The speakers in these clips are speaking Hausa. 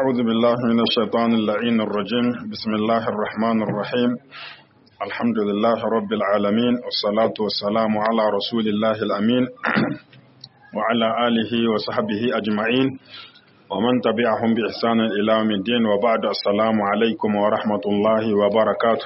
أعوذ بالله من الشيطان اللعين الرجيم بسم الله الرحمن الرحيم الحمد لله رب العالمين والصلاة والسلام على رسول الله الأمين وعلى آله وصحبه أجمعين ومن تبعهم بإحسان إلى يوم الدين وبعد السلام عليكم ورحمة الله وبركاته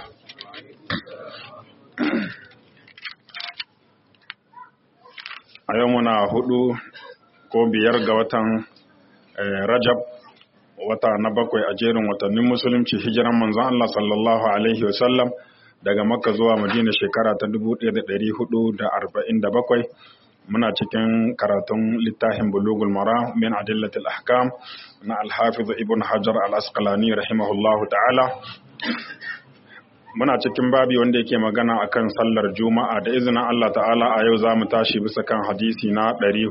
a yau muna hudu ko biyar ga watan rajab wata na bakwai a jerin watannin musulunci hijiran manzon Allah sallallahu alaihi wasallam daga makka zuwa madina shekara ta 1447 muna cikin karatun littafin bulugul mara min adillatil ahkam na alhafiz ibn hajar al-asqalani rahimahullahu ta'ala muna cikin babi wanda yake magana akan sallar juma'a da izinin Allah ta'ala a yau za mu tashi bisa kan hadisi na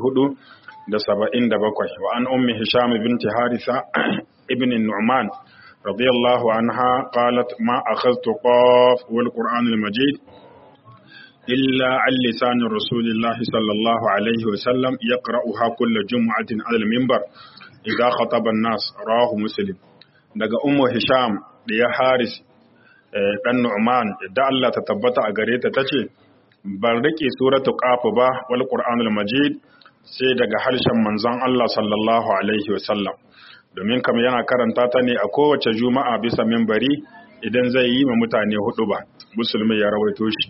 477 wa an ummi hisham binti harisa ibn nu'man radiyallahu anha qalat ma akhadtu qaf wal qur'an al majid illa an lisan rasulillahi sallallahu alaihi wa sallam yaqra'uha kull jum'atin ala al minbar idha khataba an-nas rawahu muslim daga ummu hisham da ya haris dan Nu'man da Allah ta tabbata a gare ta tace ban rike suratu qaf ba wal qur'anul majid sai daga harshen manzon Allah sallallahu alaihi wasallam domin kam yana karanta ta ne a kowace juma'a bisa minbari idan zai yi ma mutane hudu ba musulmi ya rawaito shi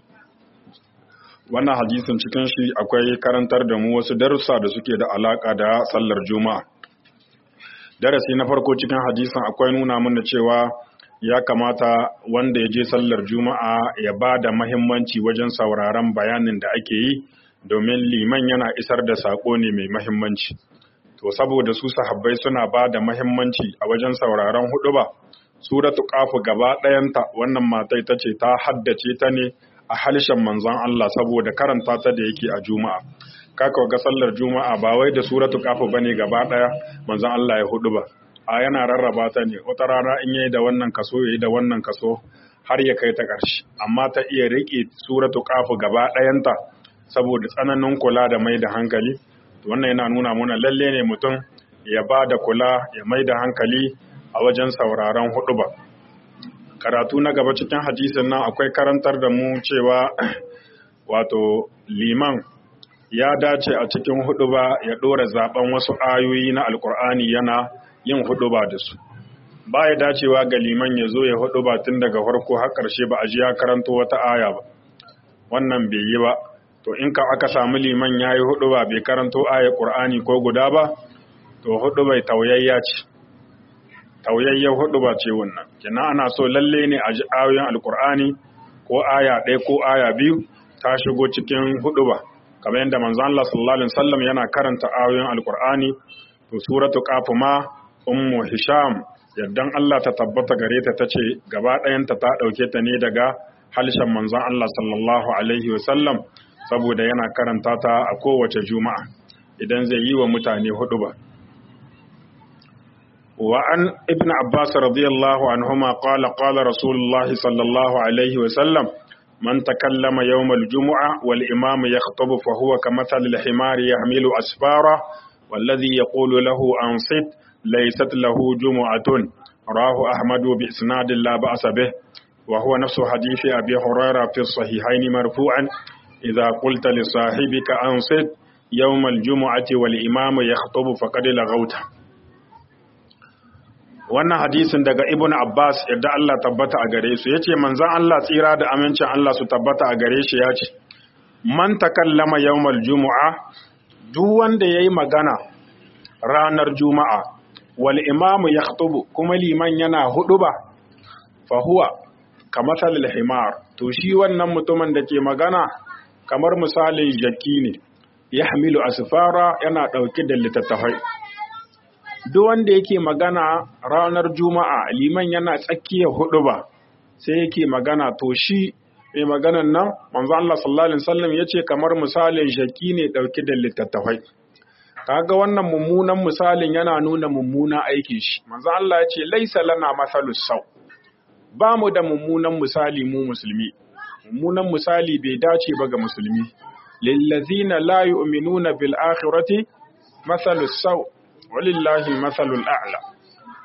wannan hadisin cikin shi akwai karantar da mu wasu darussa da suke da alaka da sallar juma'a darasi na farko cikin hadisin akwai nuna mana cewa ya kamata wanda ya je sallar juma'a ya ba da mahimmanci wajen sauraron bayanin da ake yi domin liman yana isar da saƙo ne mai mahimmanci to saboda su sahabbai suna ba da mahimmanci a wajen sauraron hudu ba suratu kafu gaba ɗayanta wannan matai ta ce ta haddace ta ne a halshen manzon Allah saboda karanta ta da yake a juma'a kaka ga sallar juma'a ba wai da suratu kafu bane gaba ɗaya manzon Allah ya hudu ba a yana rarraba ta ne wata rana in yayi da wannan kaso yayi da wannan kaso har ya kai ta ƙarshe amma ta iya riƙe suratu qafu gaba ɗayanta saboda tsananin kula da mai da hankali wannan yana nuna mana lalle ne mutum ya ba da kula ya mai da hankali a wajen sauraron huɗuba. karatu na gaba cikin hadisin nan akwai karantar da mu cewa wato liman ya dace a cikin huɗuba ya ɗora zaben wasu ayoyi na alkur'ani yana yin huɗuba da su ba ya dacewa ga liman ya zo ya huɗuba tun daga farko har ƙarshe ba a ji ya karanto wata aya ba wannan bai yi ba to in ka aka samu liman ya yi huɗuba bai karanto aya ƙur'ani ko guda ba to huɗubai tauyayya ce tauyayyar huɗuba ce wannan kina ana so lalle ne a ji ayoyin alƙur'ani ko aya ɗaya ko aya biyu ta shigo cikin huɗuba kamar yadda manzon Allah sallallahu alaihi wasallam yana karanta ayoyin alƙur'ani to suratu qaf ma ummu hisham yaddan Allah ta tabbata gare ta tace gaba ɗayanta ta ɗauke ta ne daga halshen manzon Allah sallallahu alaihi wasallam saboda yana karanta ta a kowace juma'a idan zai yi wa mutane hudu ba wa an ibn abbas radiyallahu anhuma qala qala rasulullah sallallahu alaihi wasallam man takallama yawm al-jum'a wal imam yakhutubu fa huwa kamathali al-himari yahmilu asfara والذي يقول له أنصت ليست له جمعة راه أحمد بإسناد لا بأس به وهو نفس حديث أبي هريرة في الصحيحين مرفوعا إذا قلت لصاحبك أنصت يوم الجمعة والإمام يخطب فقد لغوت wannan hadisin daga ibn Abbas yadda Allah tabbata a gare su yace manzon Allah tsira da amincin Allah su tabbata a gare shi yace man takallama yawmal jumu'a duk wanda ya yi magana ranar juma'a wal imamu ya kuma liman yana hudu ba fahuwa kamar himar to shi wannan mutumin da ke magana kamar misalin jaki ne ya hamilu asfara yana ɗauke da littattafai duk wanda yake magana ranar juma'a liman yana tsakiyar hudu ba sai yake magana to shi mai maganan nan manzo Allah sallallahu alaihi wasallam yace kamar misalin shaki ne dauke da littattafai kaga wannan mummunan misalin yana nuna mummunan aikin shi manzo Allah yace laisa lana masalus sau ba mu da mummunan misali mu musulmi mummunan misali bai dace ba ga musulmi lillazina la yu'minuna bil akhirati masalus sau walillahi masalul a'la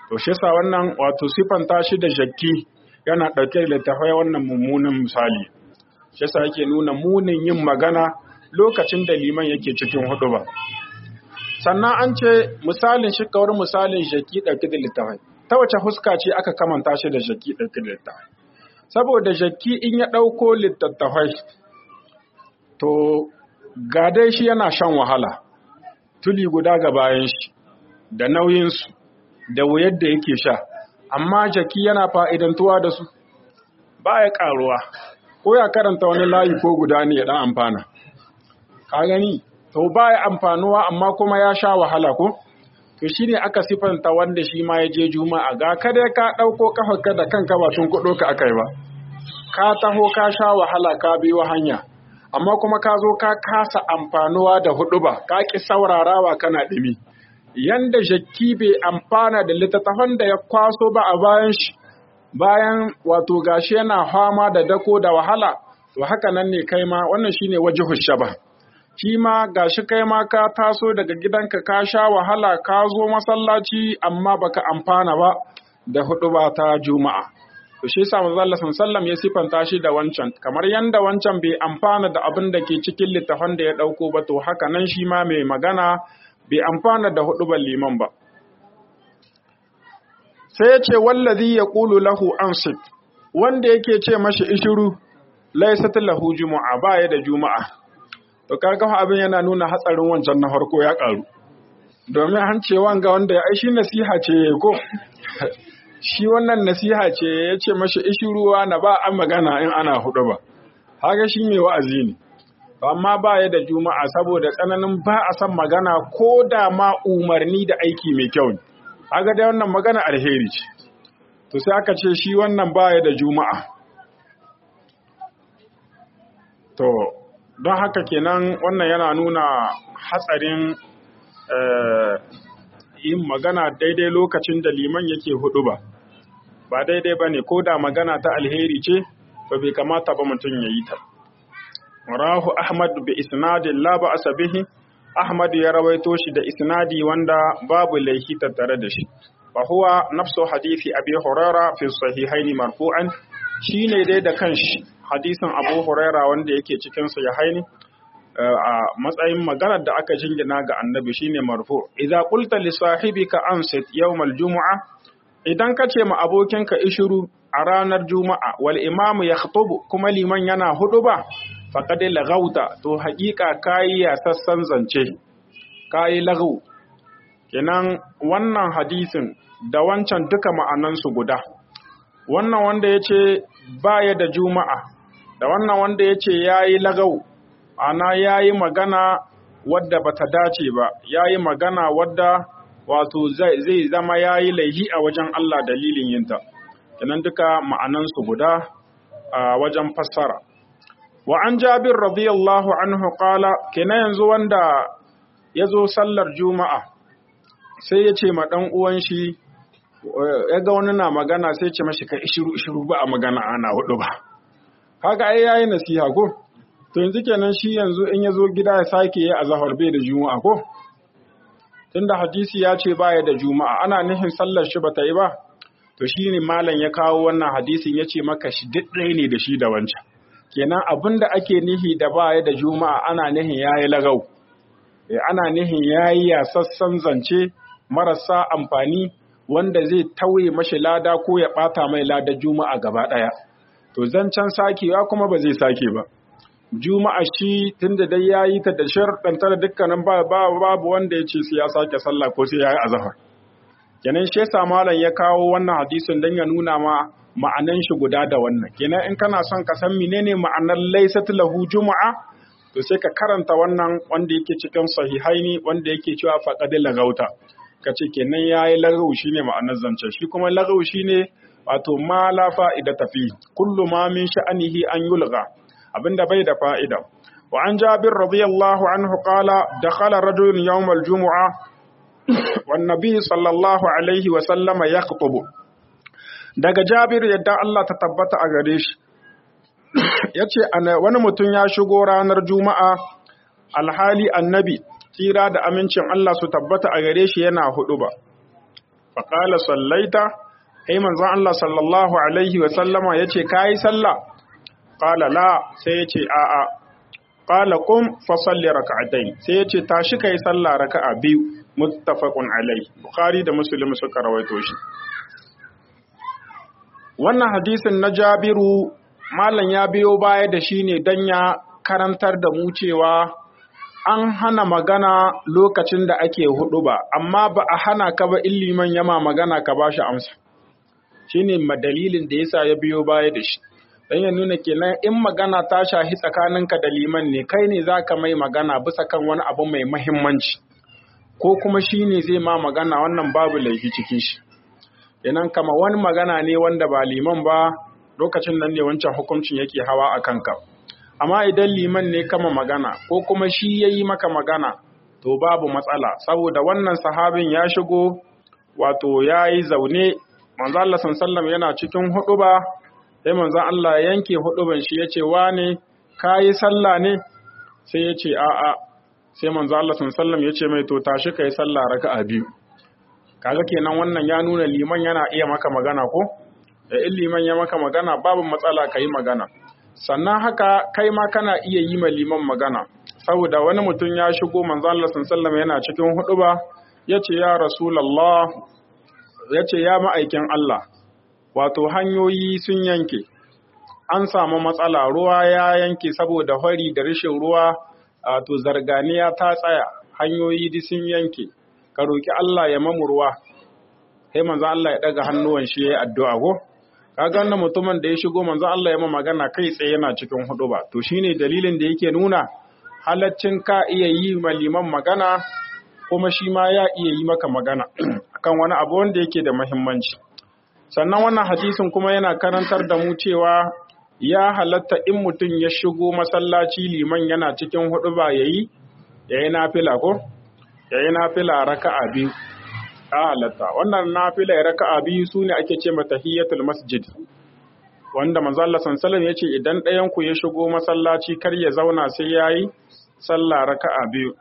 to shi yasa wannan wato sifanta shi da jakki yana ɗauke da littafai wannan mummunan misali shi yasa yake nuna munin yin magana lokacin da liman yake cikin hudu ba sannan an ce misalin shi kawar misalin jaki ɗauke da littafai ta wace huska ce aka kamanta shi da jaki ɗauke da littafai saboda jaki in ya ɗauko littattafai to ga dai shi yana shan wahala tuli guda ga bayan shi da nauyinsu da wuyar da yake sha amma jaki yana fa'idantuwa da su ba ya ƙaruwa ko ya karanta wani layi ko guda ne ya ɗan amfana ka gani to ba ya amfanuwa amma kuma ya sha wahala ko to shi ne aka sifanta wanda shi ma ya je juma'a ga kada ka ɗauko kafarka da kanka ba tun kuɗo ka aka yi ba ka taho ka sha wahala ka biyo hanya amma kuma ka zo ka kasa amfanuwa da hudu ba ka ki saurarawa kana ɗimi yanda jakki bai amfana da littattafan da ya kwaso ba a bayan shi bayan wato gashi yana fama da dako da wahala to haka nan ne kai ma wannan shine wajhu shaba shi ma gashi kai ma ka taso daga gidanka ka sha wahala ka zo masallaci amma baka amfana ba da hudu ba ta juma'a to shi yasa manzo Allah sallallahu ya sifanta shi da wancan kamar yanda wancan bai amfana da abin da ke cikin littafan da ya dauko ba to haka nan shi ma mai magana bai amfana da hudu liman ba sai ya ce wallazi yaqulu lahu ansit wanda yake ce mashi ishiru laysat lahu jumu'a baya da juma'a to kaga abin yana nuna hatsarin wancan na farko ya karu domin an ce wanga wanda ya aishi nasiha ce ko shi wannan nasiha ce ya ce mashi ishiruwa na ba an magana in ana hudu ba haka shi mai wa'azi ne amma ba ya da juma'a saboda tsananin ba a san magana ko da ma umarni da aiki mai kyau ne haka dai wannan magana alheri ce to sai aka ce shi wannan ba ya da juma'a to don haka kenan wannan yana nuna hatsarin yin magana daidai lokacin da liman yake hudu ba ba daidai ba ne ko da magana ta alheri ce to bai kamata ba mutum ya yi ta rahu ahmad bi isnadin la ba asabihi ahmad ya rawaito shi da isnadi wanda babu laihi tattare da shi fa huwa nafsu hadisi abi huraira fi sahihaini marfu'an shine dai da kanshi hadisin abu huraira wanda yake cikin sahihaini a matsayin maganar da aka jingina ga annabi shine marfu idza qulta li sahibika ansit yawm aljum'a idan ka ce ma abokinka ishuru a ranar juma'a wal imamu yakhutubu kuma liman yana huduba faqad laghauta to haƙiƙa kai ya sassan zance kai lagau kenan wannan hadisin da wancan duka ma'anansu guda wannan wanda yace baya da juma'a da wannan wanda yace yayi lagau ana ya yi magana wadda ba ta dace ba ya yi magana wadda wato zai zama ya yi laihi a wajen Allah dalilin yinta kenan duka ma'anansu guda a wajen fassara wa an jabir radiyallahu anhu qala kenan yanzu wanda ya zo sallar juma'a sai ya ce ma ɗan uwan shi ya ga wani na magana sai ce mashi ka ishiru ishiru ba a magana ana hudu ba haka ai yayi nasiha ko to yanzu kenan shi yanzu in ya zo gida ya sake yi a zahar bai da juma'a ko tunda hadisi ya ce baya da juma'a ana nihin sallar shi bata yi ba to shi ne malam ya kawo wannan hadisin ya ce maka shi duk ɗaya ne da shi da wancan kenan abin da ake nihi da baya da juma'a ana nihin ya yi lagau ana nihin ya yi yasassan zance marasa amfani wanda zai tauye mashi lada ko ya ɓata mai lada juma'a gaba ɗaya to zancen sakewa kuma ba zai sake ba juma'a shi tunda dai ya yi ta da sharɗanta da dukkanin babu wanda ya ce sai ya sake sallah ko sai ya yi azahar kenan shi yasa malam ya kawo wannan hadisin don ya nuna ma ma'anan shi guda da wannan kenan in kana son ka san menene ma'anar laysat lahu juma'a to sai ka karanta wannan wanda yake cikin sahihaini wanda yake cewa faqad lagauta kace kenan yayi lagau shine ma'anar zance shi kuma lagau shine wato ma la fa'ida tafi kullu ma min sha'anihi an yulgha abinda bai da fa'ida. Wa an jabir radiyallahu anhu qala dakhala rajulun yawm al-jumu'a wan nabiy sallallahu alaihi wa sallama yakhutubu daga jabir yadda Allah ta tabbata a gare shi yace wani mutum ya shigo ranar juma'a alhali annabi tira da amincin Allah su tabbata a gare shi yana hudu ba fa qala sallaita ai manzon Allah sallallahu alaihi wa sallama yace kai sallah qala la sai yace a a qala qum fa salli rak'atayn sai yace tashi kai sallah raka'a biyu muttafaqun alaihi bukhari da muslim suka rawaito shi wannan hadisin na Jabiru malam ya biyo baya da shi ne dan ya karantar da mu cewa an hana magana lokacin da ake hudu ba amma ba a hana ka ba illiman yama magana ka ba shi amsa shine dalilin da yasa ya biyo baya da shi dan ya nuna kenan in magana ta shahi tsakaninka da liman ne kai ne zaka mai magana bisa kan wani abu mai muhimmanci ko kuma shine zai ma magana wannan babu laifi cikin shi kenan kama wani magana ne wanda ba liman ba lokacin nan ne wancan hukuncin yake hawa a kanka amma idan liman ne kama magana ko kuma shi yayi maka magana to babu matsala saboda wannan sahabin ya shigo wato yayi zaune manzo Allah sallallahu yana cikin huduba sai manzon Allah ya yanke huduban shi yace wane kayi sallah ne sai yace a'a sai manzo Allah sallallahu yace mai to tashi kai sallah raka'a biyu kaga kenan wannan ya nuna liman yana iya maka magana ko da in liman ya maka magana babu matsala kai magana sannan haka kai ma kana iya yi ma liman magana saboda wani mutum ya shigo manzo Allah sallallahu yana cikin huduba yace ya rasulullah yace ya ma'aikin Allah wato hanyoyi sun yanke an samu matsala ruwa ya yanke saboda hori da rashin ruwa to zarganiya ta tsaya hanyoyi di sun yanke ka roki Allah ya mamu ruwa sai manzo Allah ya daga hannuwan shi yayi addu'a go kaga wannan mutumin da ya shigo manzo Allah ya ma magana kai tsaye yana cikin huduba to shine dalilin da yake nuna halaccin ka iya yi ma liman magana kuma shi ma ya iya yi maka magana akan wani abu wanda yake da muhimmanci sannan wannan hadisin kuma yana karantar da mu cewa ya halatta in mutum ya shigo masallaci liman yana cikin hudu ba yayi yayi nafila ko yayi nafila raka'a biyu ya halatta wannan nafila raka'a biyu sune ake ce mata tahiyatul masjid wanda manzo Allah sallallahu yace idan ɗayan ku ya shigo masallaci kar ya zauna sai yayi sallah raka'a biyu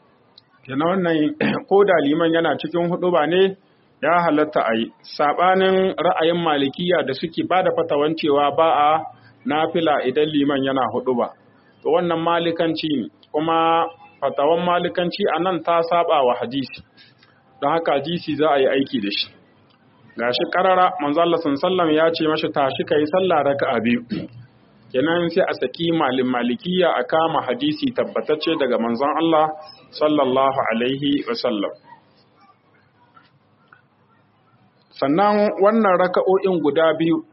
kenan wannan ko da liman yana cikin hudu ba ne ya halatta a yi saɓanin ra'ayin malikiya da suke ba da fatawan cewa ba a nafila idan liman yana hudu ba to wannan malikanci ne kuma fatawan malikanci a nan ta saba wa hadisi don haka hadisi za a yi aiki da shi gashi karara manzo Allah sallam ya ce mashi tashi kai sallah raka'a biyu kenan sai a saki malin malikiya a kama hadisi tabbatacce daga manzon Allah sallallahu alaihi wa sallam sannan wannan raka'o'in guda biyu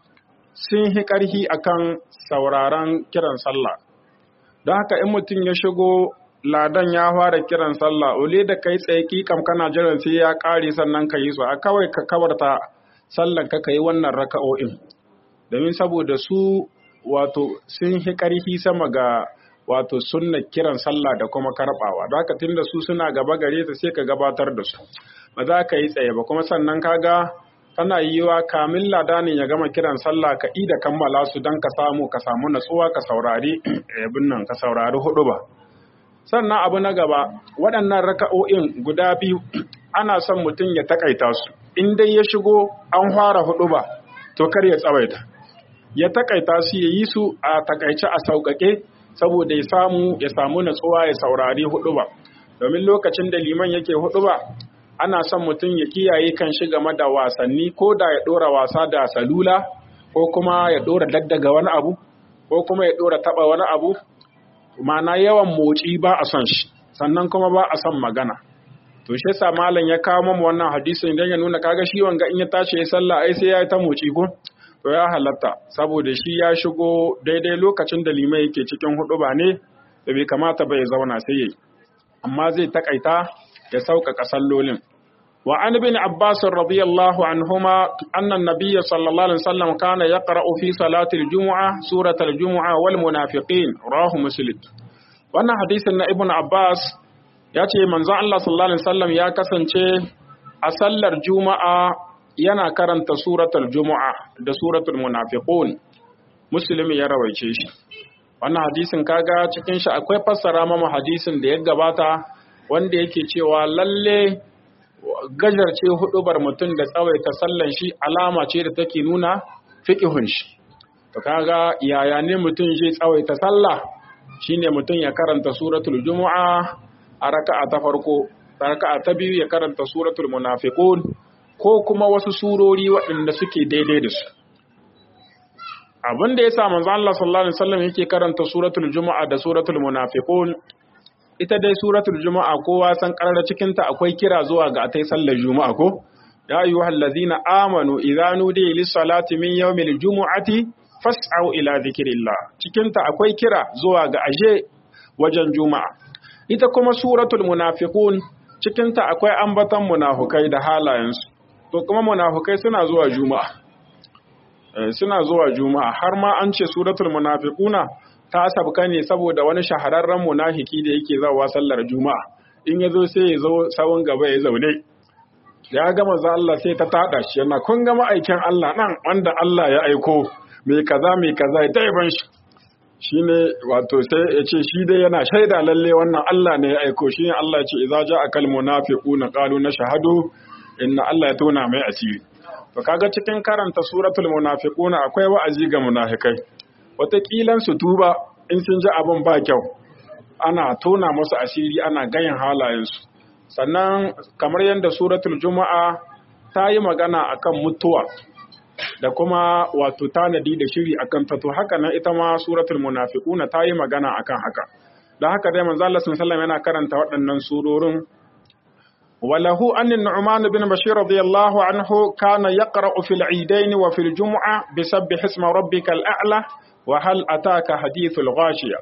sun hi ƙarhi akan sauraron kiran sallah don haka in mutum ya shigo ladan ya fara kiran sallah ole da kai tsaye kikam kana jiran sai ya ƙare sannan ka yi su a kawai ka kawarta sallan ka yi wannan raka'o'in domin saboda su wato sun hi ƙarhi sama ga wato sunna kiran sallah da kuma karɓawa don haka tunda su suna gaba gare ta sai ka gabatar da su ba za ka yi tsaye ba kuma sannan kaga tana yiwa kamin ladanin ya gama kiran sallah ka da kammala su don ka samu ka samu natsuwa ka saurari abin nan ka saurari hudu ba sannan abu na gaba waɗannan raka'o'in guda biyu ana son mutum ya takaita su in dai ya shigo an fara hudu ba to kar ya tsawaita ya takaita su ya yi su a takaice a sauƙaƙe saboda ya samu ya samu natsuwa ya saurari hudu ba domin lokacin da liman yake hudu ba ana son mutum ya kiyaye kan shi game da wasanni ko da ya ɗora wasa da salula ko kuma ya ɗora daddaga wani abu ko kuma ya ɗora taɓa wani abu mana yawan motsi ba a son shi sannan kuma ba a son magana to shi yasa malam ya kawo mamu wannan hadisin idan ya nuna kaga shi wanga in ya tashi ya sallah ai sai ya yi ta motsi ko to ya halatta saboda shi ya shigo daidai lokacin da limai yake cikin hudu ba ne da bai kamata ba ya zauna sai yayi amma zai takaita ya sauƙaƙa sallolin. Wa an bin Abbas radiyallahu anhuma annan nabiyya sallallahu alaihi wasallam kana yaqra'u fi salatil jumu'a suratal jumu'a wal munafiqin rawahu muslim. Wannan hadisin na Ibn Abbas ya ce manzon Allah sallallahu alaihi wasallam ya kasance a sallar juma'a yana karanta suratul jumu'a da suratul munafiqun. Muslim ya rawaice shi. Wannan hadisin kaga cikin shi akwai fassara mama hadisin da ya gabata wanda yake cewa lalle gajarce hudubar mutum da tsawaita sallan shi alama ce da take nuna fiqihun shi to kaga yaya ne mutum zai tsawaita sallah shine mutum ya karanta suratul jumu'a a raka'a ta farko raka'a ta biyu ya karanta suratul munafiqun ko kuma wasu surori waɗanda suke daidai da su abin da yasa manzo Allah sallallahu alaihi wasallam yake karanta suratul jumu'a da suratul munafiqun ita dai suratul juma'a kowa san karar cikin ta akwai kira zuwa ga atai sallar juma'a ko ya ayyuhal ladzina amanu idza nudiya lis salati min yawmil jumu'ati fas'au ila dhikrillah cikin ta akwai kira zuwa ga aje wajen juma'a ita kuma suratul munafiqun cikin ta akwai ambatan munafukai da halayensu to kuma munafukai suna zuwa juma'a suna zuwa juma'a har ma an ce suratul munafiquna ta sabka ne saboda wani shahararren munafiki da yake zawa sallar juma'a in ya zo sai ya zo sawun gaba ya zaune ya gama za Allah sai ta tada shi yana kun ga ma'aikin Allah nan wanda Allah ya aiko mai kaza mai kaza ya taiban shi shine wato sai ya ce shi dai yana shaida lalle wannan Allah ne ya aiko shine Allah ya ce idza ja'a kal munafiquna qalu nashhadu inna Allah ya tona mai asiri to kaga cikin karanta suratul munafiquna akwai wa'azi ga munafikai wataƙilan su tuba in sun ji abin ba kyau ana tona musu asiri ana gayin halayensu sannan kamar yadda suratul juma'a ta yi magana akan mutuwa da kuma wato tanadi da shiri akan ta to haka nan ita ma suratul munafiquna ta yi magana akan haka da haka dai manzo Allah sallallahu yana karanta waɗannan surorin وله أن النعمان بن بشير رضي الله عنه كان يقرأ في العيدين وفي الجمعة بسبح اسم ربك الأعلى وهل أتاك حديث الغاشية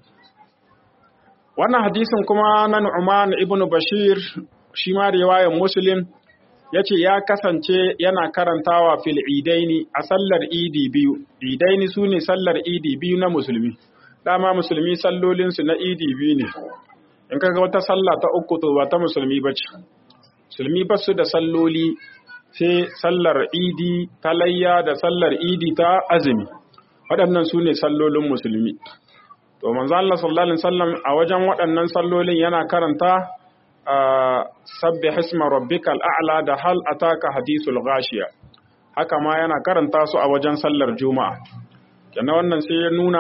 وانا حديث كما نعمان ابن بشير شما رواية مسلم yace ya kasance yana karantawa fil idaini a sallar idi biyu idaini su ne sallar idi biyu na musulmi dama musulmi sallolinsu na idi biyu ne in kaga wata sallah ta uku to ba ta musulmi bace musulmi ba su da salloli sai sallar idi ta layya da sallar idi ta azumi waɗannan su ne sallolin musulmi to manzo Allah sallallahu alaihi wasallam a wajen waɗannan sallolin yana karanta sabbi hisma rabbikal a'la da hal ataka hadisul ghashiya haka ma yana karanta su a wajen sallar juma'a kenan wannan sai ya nuna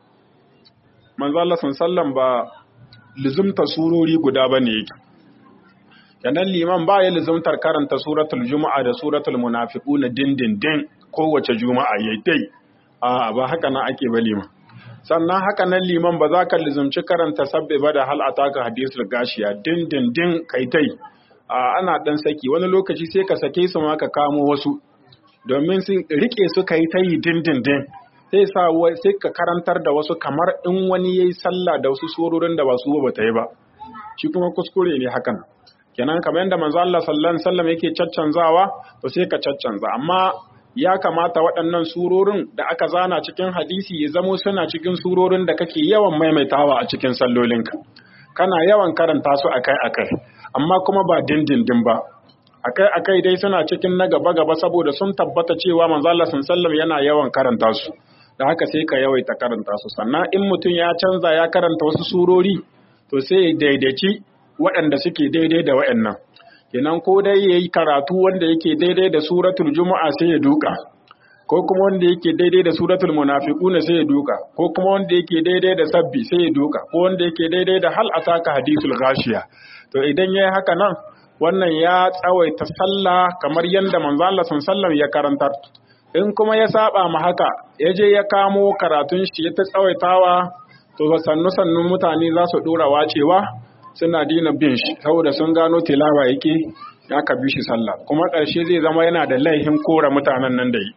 manzo Allah sallallahu alaihi wasallam ba lizumta surori guda bane yake kenan liman ba ya lizumtar karanta suratul juma'a da suratul munafiquna dindindin kowace juma'a yayi dai a ba haka nan ake ba liman sannan haka nan liman ba za ka lizumci karanta sabbe ba da hal ataka hadisul gashiya dindindin kai tai ana dan saki wani lokaci sai ka sake su ma ka kamo wasu domin sun rike su kai tai dindindin sai sa sai ka karantar da wasu kamar in wani yayi sallah da wasu surorin da ba su ba ta yi ba shi kuma kuskure ne hakan kenan kamar yadda manzo Allah sallallahu alaihi wasallam yake caccanzawa to sai ka caccanza amma ya kamata waɗannan surorin da aka zana cikin hadisi ya zamo suna cikin surorin da kake yawan maimaitawa a cikin sallolinka kana yawan karanta su akai-akai amma kuma ba dindindin ba akai-akai dai suna cikin na gaba-gaba saboda sun tabbata cewa manzo Allah sallallahu yana yawan karanta su da haka sai ka yawaita karanta su sannan in mutum ya canza ya karanta wasu surori to sai ya daidaici waɗanda suke daidai da waɗannan kenan ko dai yayi karatu wanda yake daidai da suratul juma'a sai ya duka ko kuma wanda yake daidai da suratul munafiqun sai ya duka ko kuma wanda yake daidai da sabbi sai ya duka ko wanda yake daidai da hal ataka hadithul ghashiya to idan yayi haka nan wannan ya tsawaita sallah kamar yanda manzo Allah sallallahu ya karantar in kuma ya saba ma haka ya je ya kamo karatun shi ya ta tsawaitawa to sannu sannun mutane za su dora wacewa suna dina bin shi saboda sun gano tilawa yake ya ka bi shi sallah kuma ƙarshe zai zama yana da laihin kora mutanen nan da yi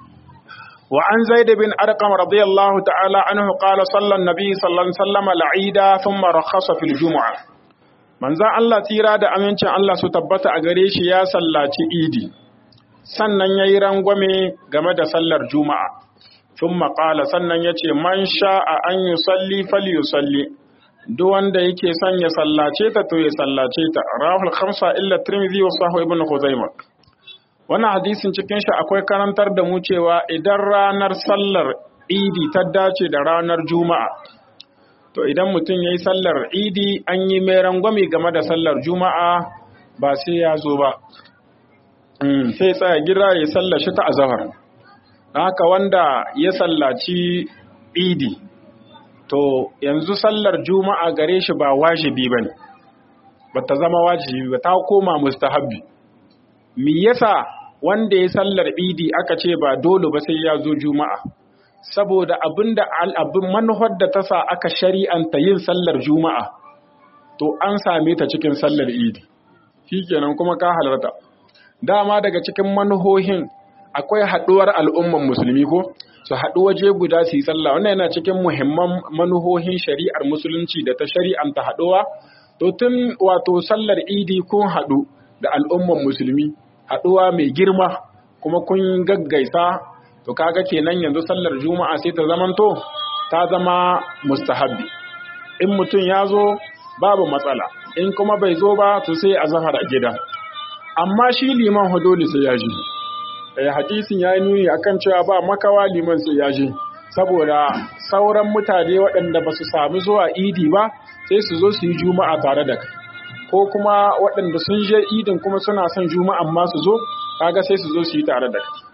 wa an zaid bin arqam radiyallahu ta'ala anhu qala sallan nabi sallallahu alaihi wasallam al'ida thumma rakhasa fil jumu'a manzon Allah tsira da amincin Allah su tabbata a gare shi ya sallaci idi sannan yayi rangwame game da sallar juma'a thumma qala sannan yace man sha'a an yusalli falyusalli duk wanda yake son ya sallace ta to ya sallace ta rahul khamsa illa tirmidhi wa sahih ibn khuzaimah wannan hadisin cikin shi akwai karantar da mu cewa idan ranar sallar idi ta dace da ranar juma'a to idan mutum yayi sallar idi an yi mai rangwame game da sallar juma'a ba sai ya zo ba sai tsaya gira ya sallashi ta azahar haka wanda ya sallaci idi to yanzu sallar juma'a gare shi ba wajibi ba ne ba ta zama wajibi ba ta koma mustahabbi me yasa wanda ya sallar idi aka ce ba dole ba sai ya zo juma'a saboda abinda abin manuhar da ta sa aka shari'anta yin sallar juma'a to an same ta cikin sallar idi shikenan kuma ka halarta dama daga cikin manuhohin akwai haɗuwar al'umman musulmi ko su haɗu waje guda su yi sallah wannan yana cikin muhimman manuhohin shari'ar musulunci da ta shari'anta haɗuwa to tun wato sallar idi kun haɗu da al'umman musulmi haɗuwa mai girma kuma kun gaggaisa to kaga kenan yanzu sallar juma'a sai ta zamanto ta zama mustahabbi in mutum ya zo babu matsala in kuma bai zo ba to sai a zahar a gida amma shi liman hudoli sai ya ji eh hadisin ya yi nuni akan cewa ba makawa liman sai ya ji saboda sauran mutane waɗanda ba su sami zuwa idi ba sai su zo su yi juma'a tare da kai ko kuma waɗanda sun je idin kuma suna son juma'an ma su zo kaga sai su zo su yi tare da kai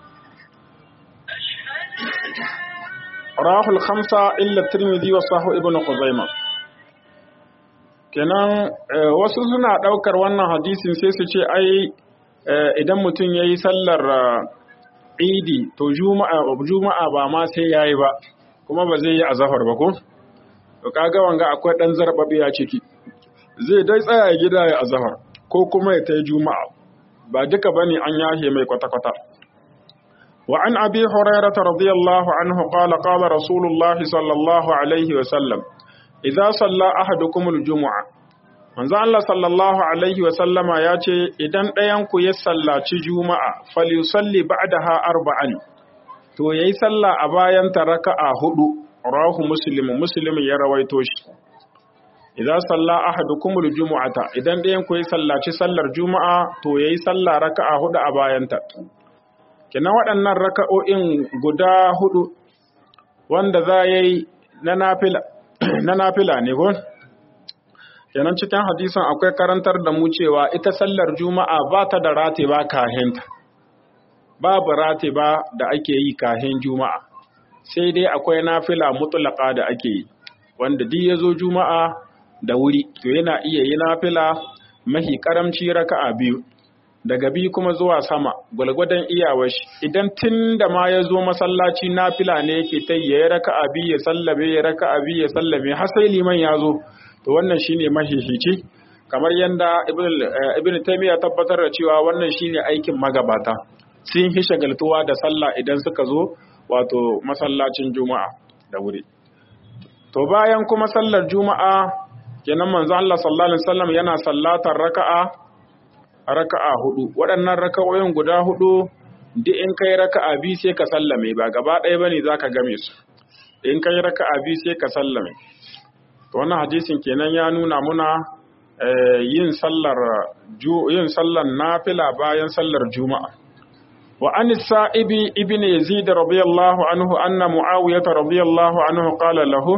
rahul khamsa illa tirmidhi wa sahu ibnu khuzaimah kenan wasu suna ɗaukar wannan hadisin sai su ce ai idan mutum ya yi sallar idi to juma'a ba ma sai ya yi ba kuma ba zai yi azahar ba ko? to kaga wanga akwai ɗan zarɓaɓe a ciki zai dai tsaya gida ya azahar ko kuma ya ta yi juma'a ba duka ba ne an yahe mai kwata-kwata وعن أبي هريرة رضي الله عنه قال قال رسول الله صلى الله عليه وسلم idza salla ahadukumul jumu'a manzo Allah sallallahu alaihi wa sallama ya ce idan ɗayan ku ya sallaci juma'a falyusalli ba'daha arba'an to yayi sallah a bayan ta raka'a hudu rawahu muslim muslim ya rawaito shi idza salla ahadukumul jumu'ata idan ɗayan ku ya sallaci sallar juma'a to yayi sallah raka'a hudu a bayan ta kenan waɗannan raka'o'in guda hudu wanda za yayi na nafila na nafila ne ko kenan cikin hadisin akwai karantar da mu cewa ita sallar juma'a ba ta da ratiba kahinta babu ratiba da ake yi kahin juma'a sai dai akwai nafila mutlaka da ake yi wanda duk yazo juma'a da wuri to yana iya yi nafila mahi karamci raka'a biyu daga biyu kuma zuwa sama gwalgwadon iyawar shi idan tun da ma ya zo masallaci nafila ne yake ta yi ya raka'a biyu ya sallame ya raka'a biyu ya sallame har sai liman ya zo to wannan shine mahihici kamar yadda ibn taymiya tabbatar da cewa wannan shine aikin magabata sun hi shagaltuwa da sallah idan suka zo wato masallacin juma'a da wuri to bayan kuma sallar juma'a kenan manzo Allah sallallahu alaihi wasallam yana sallatar raka'a raka'a hudu waɗannan raka'o'in guda hudu duk in kai raka'a bi sai ka sallame ba gaba ɗaya bane zaka game su in kai raka'a bi sai ka sallame to wannan hadisin kenan ya nuna muna yin sallar yin sallar nafila bayan sallar juma'a wa an sa'ibi ibn yazid radiyallahu anhu anna muawiyah radiyallahu anhu qala lahu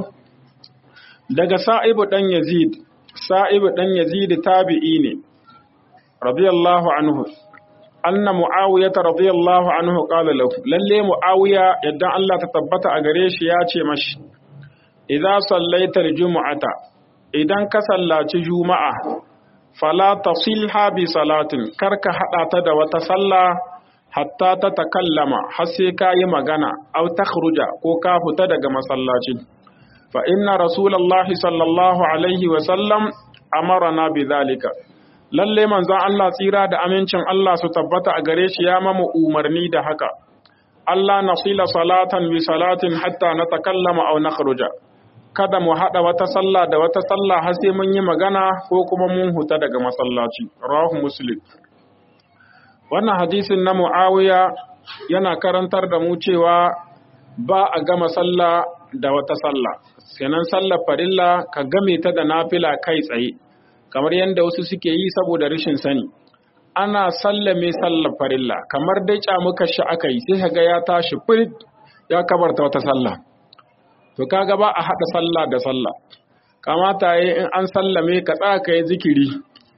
daga sa'ibu dan yazid sa'ibu dan yazid tabi'i ne radiyallahu anhu anna muawiyah radiyallahu anhu qala lahu lalle muawiya yadda Allah ta tabbata a gare shi ya ce mashi idza sallaita aljum'ata idan ka sallaci juma'a fala tasilha bi salatin karka hada ta da wata sallah hatta ta takallama har sai ka yi magana aw takhruja ko ka fita daga masallaci fa inna rasulullahi sallallahu alaihi wa sallam amarna bi zalika lalle manzon Allah tsira da amincin Allah su tabbata a gare shi ya mamu umarni da haka Allah nasila salatan bi salatin hatta na takallama aw nakhruja kada mu hada wata sallah da wata sallah har sai mun yi magana ko kuma mun huta daga masallaci rawahu muslim wannan hadisin na Muawiya yana karantar da mu cewa ba a gama sallah da wata sallah kenan sallar farilla ka game ta da nafila kai tsaye kamar yadda wasu suke yi saboda rashin sani ana sallame sallar farilla kamar dai muka shi aka yi sai ga ya tashi firit ya kabarta wata sallah to kaga ba a haɗa sallah da sallah kamata yi in an sallame ka tsaka yi zikiri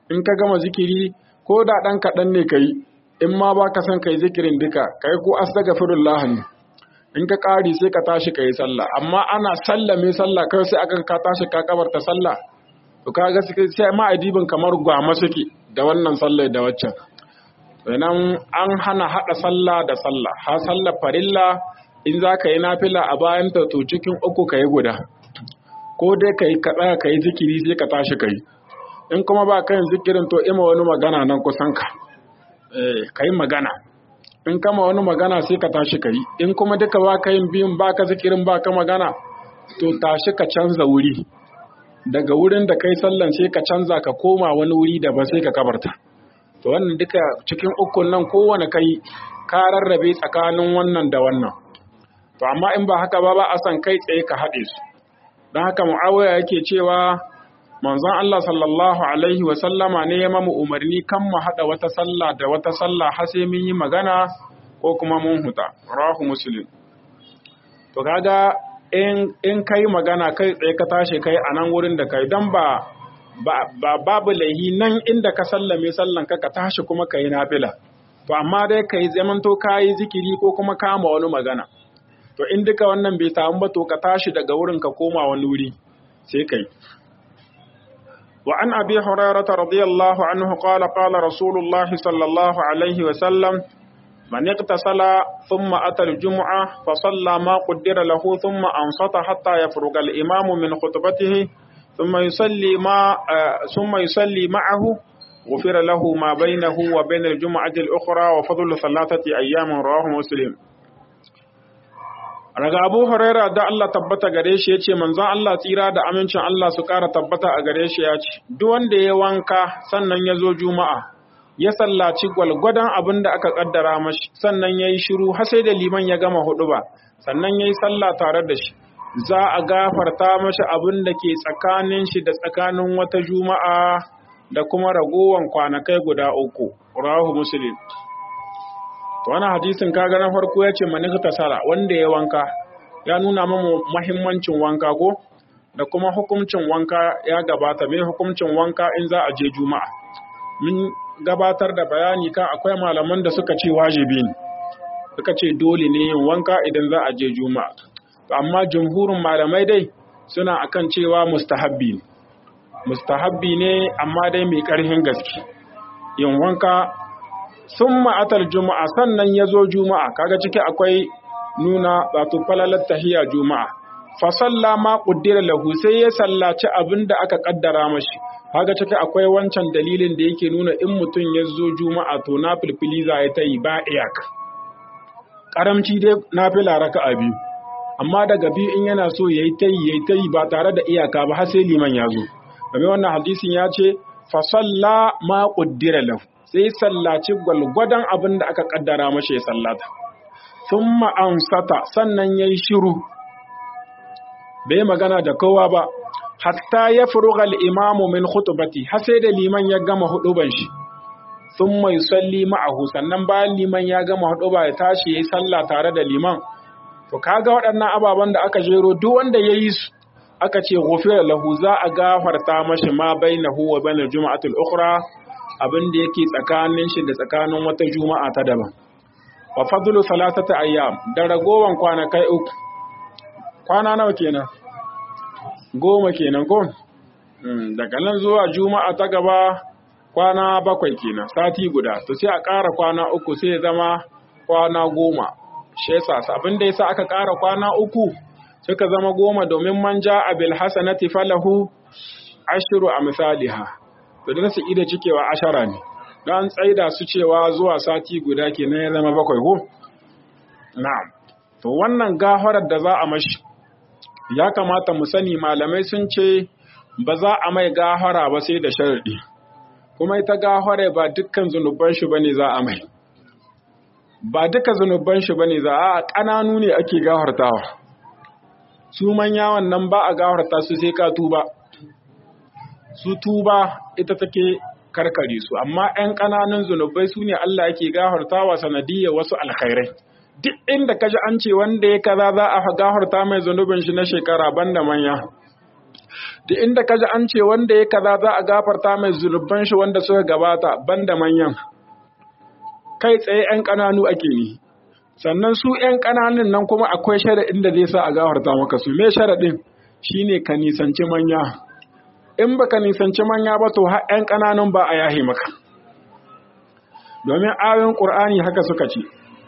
in ka gama zikiri ko da ɗan kaɗan ne ka yi in ma ba ka son ka yi zikirin duka ka yi ko astaghfirullah ne in ka ƙari sai ka tashi ka yi sallah amma ana sallame sallah kai sai aka ka tashi ka kabarta sallah to ka ga sai ma adibin kamar gwama suke da wannan sallah da waccan sannan an hana haɗa sallah da sallah ha sallah farilla in za ka yi nafila a bayan ta to cikin uku ka yi guda ko dai ka yi ka tsaya ka yi zikiri sai ka tashi ka yi in kuma ba ka yin zikirin to ima wani magana nan kusan ka ka yi magana in kama wani magana sai ka tashi ka yi in kuma duka ba ka yin biyun ba ka zikirin ba ka magana to tashi ka canza wuri daga wurin da kai sallan sai ka canza ka koma wani wuri da ba sai ka kabarta to wannan duka cikin ukun nan kowane kai ka rarrabe tsakanin wannan da wannan to amma in ba haka ba ba a san kai tsaye ka haɗe su don haka mu'awiya yake cewa manzon Allah sallallahu alaihi wa sallama ne ya mamu umarni kan mu haɗa wata sallah da wata sallah har sai mun yi magana ko kuma mun huta rahu muslim to kaga in in kai magana kai tsaye ka tashi kai a nan wurin da kai dan ba ba babu laihi nan inda ka sallame sallan ka ka tashi kuma kai nafila to amma dai kai zamanto kai zikiri ko kuma kama wani magana to in duka wannan bai samu ba to ka tashi daga wurin ka koma wani wuri sai kai wa an abi hurairah radiyallahu anhu qala qala rasulullah sallallahu alaihi wa sallam man iqtasala thumma ata al-jum'a fa salla ma qaddara lahu thumma ansata hatta yafruga al-imam min khutbatihi thumma yusalli ma thumma yusalli ma'ahu غفر له ما بينه وبين الجمعة الأخرى وفضل ثلاثة أيام رواه مسلم Raga Abu Huraira da Allah tabbata gare shi ya ce, Manzon Allah tsira da amincin Allah su ƙara tabbata a gare shi ya ce, Duk wanda ya wanka sannan ya zo Juma'a, ya sallaci gwalgwadon abin da aka ƙaddara mashi, sannan ya yi shiru har sai da liman ya gama hudu ba, sannan ya yi sallah tare da shi. Za a gafarta mashi abin da ke tsakanin shi da tsakanin wata Juma'a da kuma ragowan kwanakai guda uku. Rahu Muslim. to wannan hadisin kaga na farko yace manikta sala wanda ya wanka ya nuna mamu mahimmancin wanka ko da kuma hukuncin wanka ya gabata mai hukuncin wanka in za a je juma'a mun gabatar da bayani kan akwai malaman da suka ce wajibi ne suka ce dole ne yin wanka idan za a je juma'a amma jumhurin malamai dai suna akan cewa mustahabbi ne mustahabbi ne amma dai mai ƙarfin gaske yin wanka sun ma'atar juma'a sannan ya zo juma'a kaga ciki akwai nuna wato falalar tahiya juma'a fasalla ma ƙuddira lahu sai ya sallaci abin da aka ƙaddara mashi kaga ciki akwai wancan dalilin da yake nuna in mutum ya zo juma'a to na filfili za ya ta yi ba iyaka ƙaramci dai na fila raka a biyu amma daga biyu in yana so ya yi ta yi ya yi ta yi ba tare da iyaka ba har sai liman ya zo domin wannan hadisin ya ce fasalla ma ƙuddira lahu sai sallaci gwalgwadon abin da aka kaddara mashi ya sallata. Sun ma'ansata sannan ya yi shiru, bai magana da kowa ba, hatta ya furugal imamu min khutubati har sai da liman ya gama huduban shi. Sun mai salli ma'ahu sannan bayan liman ya gama huduba ya tashi ya yi sallah tare da liman. To kaga waɗannan ababen da aka jero duk wanda ya yi su aka ce ghufira lahu za a gafarta mashi ma bainahu wa bainal juma'atul ukhra abin da yake tsakanin shi da tsakanin wata juma'a ta daban wa fadlu salatata ayyam da ragowan kwanakai uku kwana nawa kenan goma kenan ko daga nan zuwa juma'a ta gaba kwana bakwai kenan sati guda to sai a ƙara kwana uku sai ya zama kwana goma shi yasa abin da yasa aka ƙara kwana uku suka zama goma domin man ja'a bil hasanati falahu ashru amsalha to da su ida cikewa ashara ne don tsaida su cewa zuwa sati guda ke ya zama bakwai ko? na'am to wannan gafarar da za a mashi ya kamata mu sani malamai sun ce ba za a mai gafara ba sai da sharadi kuma ita gafara ba dukkan zunuban shi bane za a mai ba duka zunuban shi bane za a ƙananu ne ake gafartawa su manya wannan ba a gafarta su sai ka tuba su tuba ita take karkare su amma 'yan ƙananan zunubai su ne Allah yake gafartawa sanadiyar wasu alkhairai duk inda kaji an ce wanda ya kaza za a gafarta mai zunubin shi na shekara banda manya da inda kaji an ce wanda ya kaza za a gafarta mai zunuban shi wanda suka gabata banda manyan kai tsaye 'yan ƙananu ake ni sannan su 'yan ƙananun nan kuma akwai sharaɗin da zai sa a gafarta maka su me sharaɗin shine ka nisanci manya in baka nisanci manya ba to har 'yan ƙananun ba a yahi maka domin ayoyin ƙur'ani haka suka ce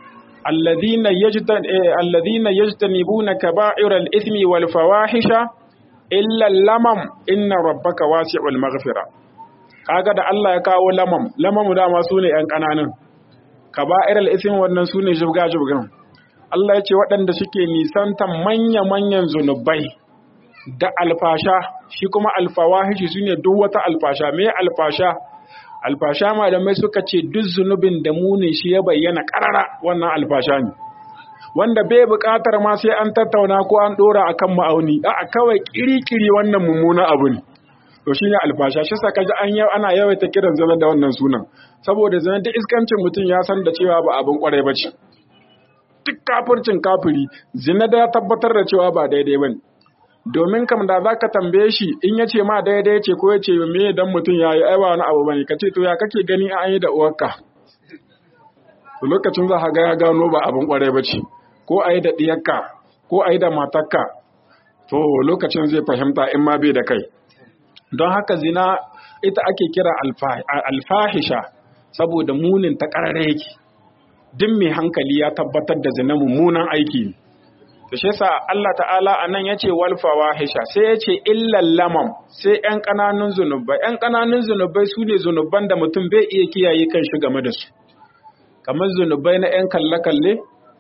alladhina yajtanibuna kaba'iral ithmi wal fawahisha illa lamam inna rabbaka wasi'ul maghfira kaga da Allah ya kawo lamam lamam dama sune 'yan ƙananun kaba'iral ithmi wannan sune jibga jibgan Allah ya ce waɗanda suke nisantan manya-manyan zunubai da alfasha shi kuma alfawahishi su ne duk wata alfasha me alfasha alfasha malamai suka ce duk zunubin da munin shi ya bayyana karara wannan alfasha ne wanda bai buƙatar ma sai an tattauna ko an ɗora akan ma'auni a kawai kiri-kiri wannan mummuna abu ne to shine alfasha shi saka ji an yau ana yawaita kiran zama da wannan sunan saboda zama duk iskancin mutum ya san da cewa ba abin kwarai ba ce duk kafircin kafiri zina da ya tabbatar da cewa ba daidai ba ne domin kam da za ka tambaye shi in ya ce ma daidai ce ko ya ce me dan mutum ya yi aiwa wani abu bane ka ce to ya kake gani an yi da uwarka to lokacin za ka ga ya gano ba abin kwarai ba ce ko a yi da ɗiyarka ko a yi da matarka to lokacin zai fahimta in ma bai da kai don haka zina ita ake kira alfahisha saboda munin ta ƙarare yake duk mai hankali ya tabbatar da zina mummunan aiki ne to shi yasa Allah ta'ala anan yace wal fawahisha sai yace illal lamam sai ƴan ƙananun zunubai ƴan ƙananun zunubai sune zunuban da mutum bai iya kiyaye kan shi game da su kamar zunubai na ƴan kalle kalle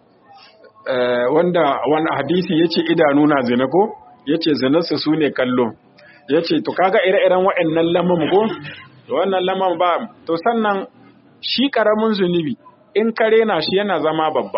wanda wani hadisi yace idanu na zina ko yace zinarsa sune kallo yace to kaga ire-iren waɗannan lamam ko to wannan lamam ba to sannan shi karamin zunubi in ka rena shi yana zama babba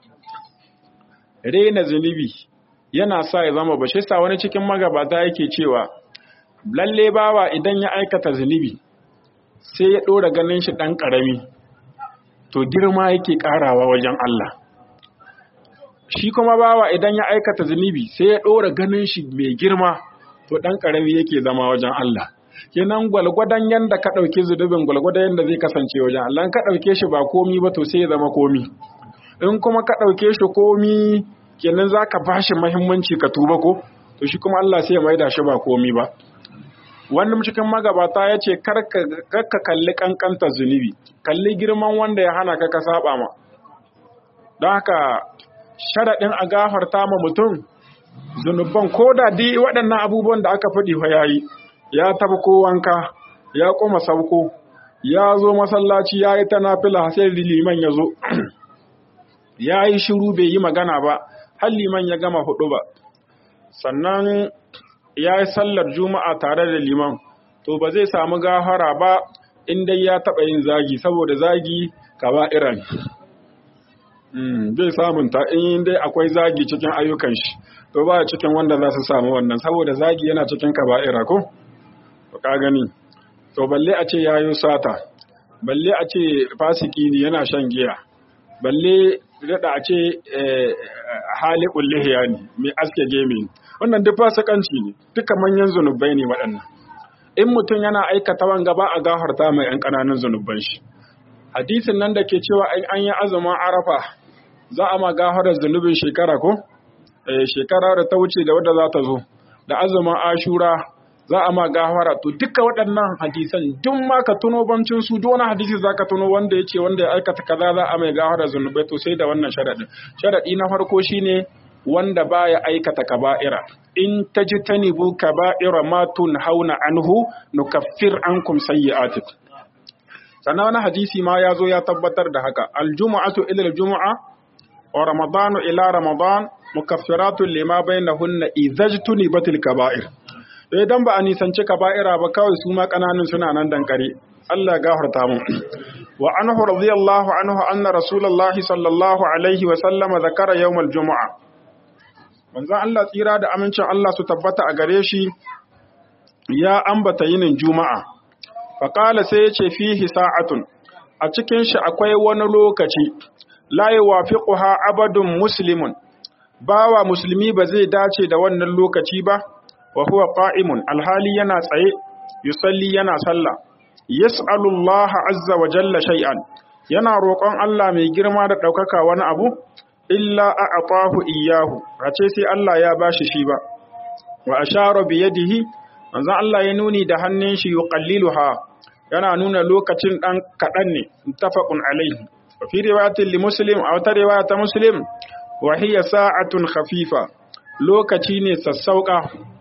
rena zunubi yana sa ya zama ba shi sa wani cikin magabata yake cewa lalle bawa idan ya aikata zunubi sai ya ɗora ganin shi ɗan ƙarami to girma yake ƙarawa wajen Allah shi kuma bawa idan ya aikata zunubi sai ya ɗora ganin shi mai girma to ɗan ƙarami yake zama wajen Allah kenan gwalgwadon yanda ka ɗauki zunubin gwalgwadon yanda zai kasance wajen Allah ka ɗauke shi ba komi ba to sai ya zama komi in kuma ka ɗauke shi komi kenan za ka ba shi mahimmanci ka tuba ko to shi kuma Allah sai ya maida shi ba komi ba wani cikin magabata ya ce kar ka kalli kankanta zunubi kalli girman wanda ya hana ka ka saba ma don haka sharaɗin a gafarta ma mutum zunuban ko da di waɗannan abubuwan da aka faɗi fa yayi ya tafi ko wanka ya koma sauko ya zo masallaci ya yi ta nafila sai liman ya zo ya yi shiru bai yi magana ba har liman ya gama hudu ba sannan ya yi sallar juma'a tare da liman to ba zai samu gafara ba in dai ya taɓa yin zagi saboda zagi kaba iran zai samun ta in dai akwai zagi cikin ayyukan shi to ba cikin wanda za su samu wannan saboda zagi yana cikin kaba'ira ko ka gani to balle a ce yayo sata balle a ce fasiki ne yana shan giya balle daɗa a ce hali ƙullihiya ne mai aske gemi wannan duk fasikanci ne duka manyan zunubai ne waɗannan in mutum yana aikata wanga ba a gafarta mai ‘yan ƙananan zunuban shi hadisin nan da ke cewa an yi azumin arafa za a ma gafarar zunubin shekara ko shekara da ta wuce da wadda za ta zo da azumin ashura za a ma gafara to duka waɗannan hadisan duk ma ka tuno bancin su duk wani hadisi za ka tuno wanda ya ce wanda ya aikata kaza za a mai gafara zunubai to sai da wannan sharaɗin sharaɗi na farko shine wanda baya aikata kaba'ira in tajtanibu kaba'ira ma tunhauna anhu nukaffir ankum sayyi'atikum sannan wani hadisi ma ya zo ya tabbatar da haka aljumu'atu ila aljumu'a wa ramadanu ila ramadan mukaffiratun lima bainahunna idhajtunibatil kaba'ir idan ba a nisanci kaba'ira ba kawai su ma kananun suna nan dankare Allah gafarta mu wa anhu radiyallahu anhu anna rasulullahi sallallahu alaihi wa sallama zakara yawmal jumu'a manzon Allah tsira da amincin Allah su tabbata a gare shi ya ambata yinin juma'a faqala sai yace fihi sa'atun a cikin shi akwai wani lokaci la yuwafiquha abadun muslimun bawa musulmi ba zai dace da wannan lokaci ba wa huwa qa'imun alhali yana tsaye yusalli yana sallah yas'alu Allah azza wa jalla shay'an yana roƙon Allah mai girma da ɗaukaka wani abu illa a'tahu iyyahu race sai Allah ya bashi shi ba wa ashara bi yadihi manzon Allah ya nuni da hannun shi yuqalliluha yana nuna lokacin dan kadan ne muttafaqun alaihi wa fi riwayatin li muslim aw ta riwaya ta muslim wa hiya sa'atun khafifa lokaci ne sassauka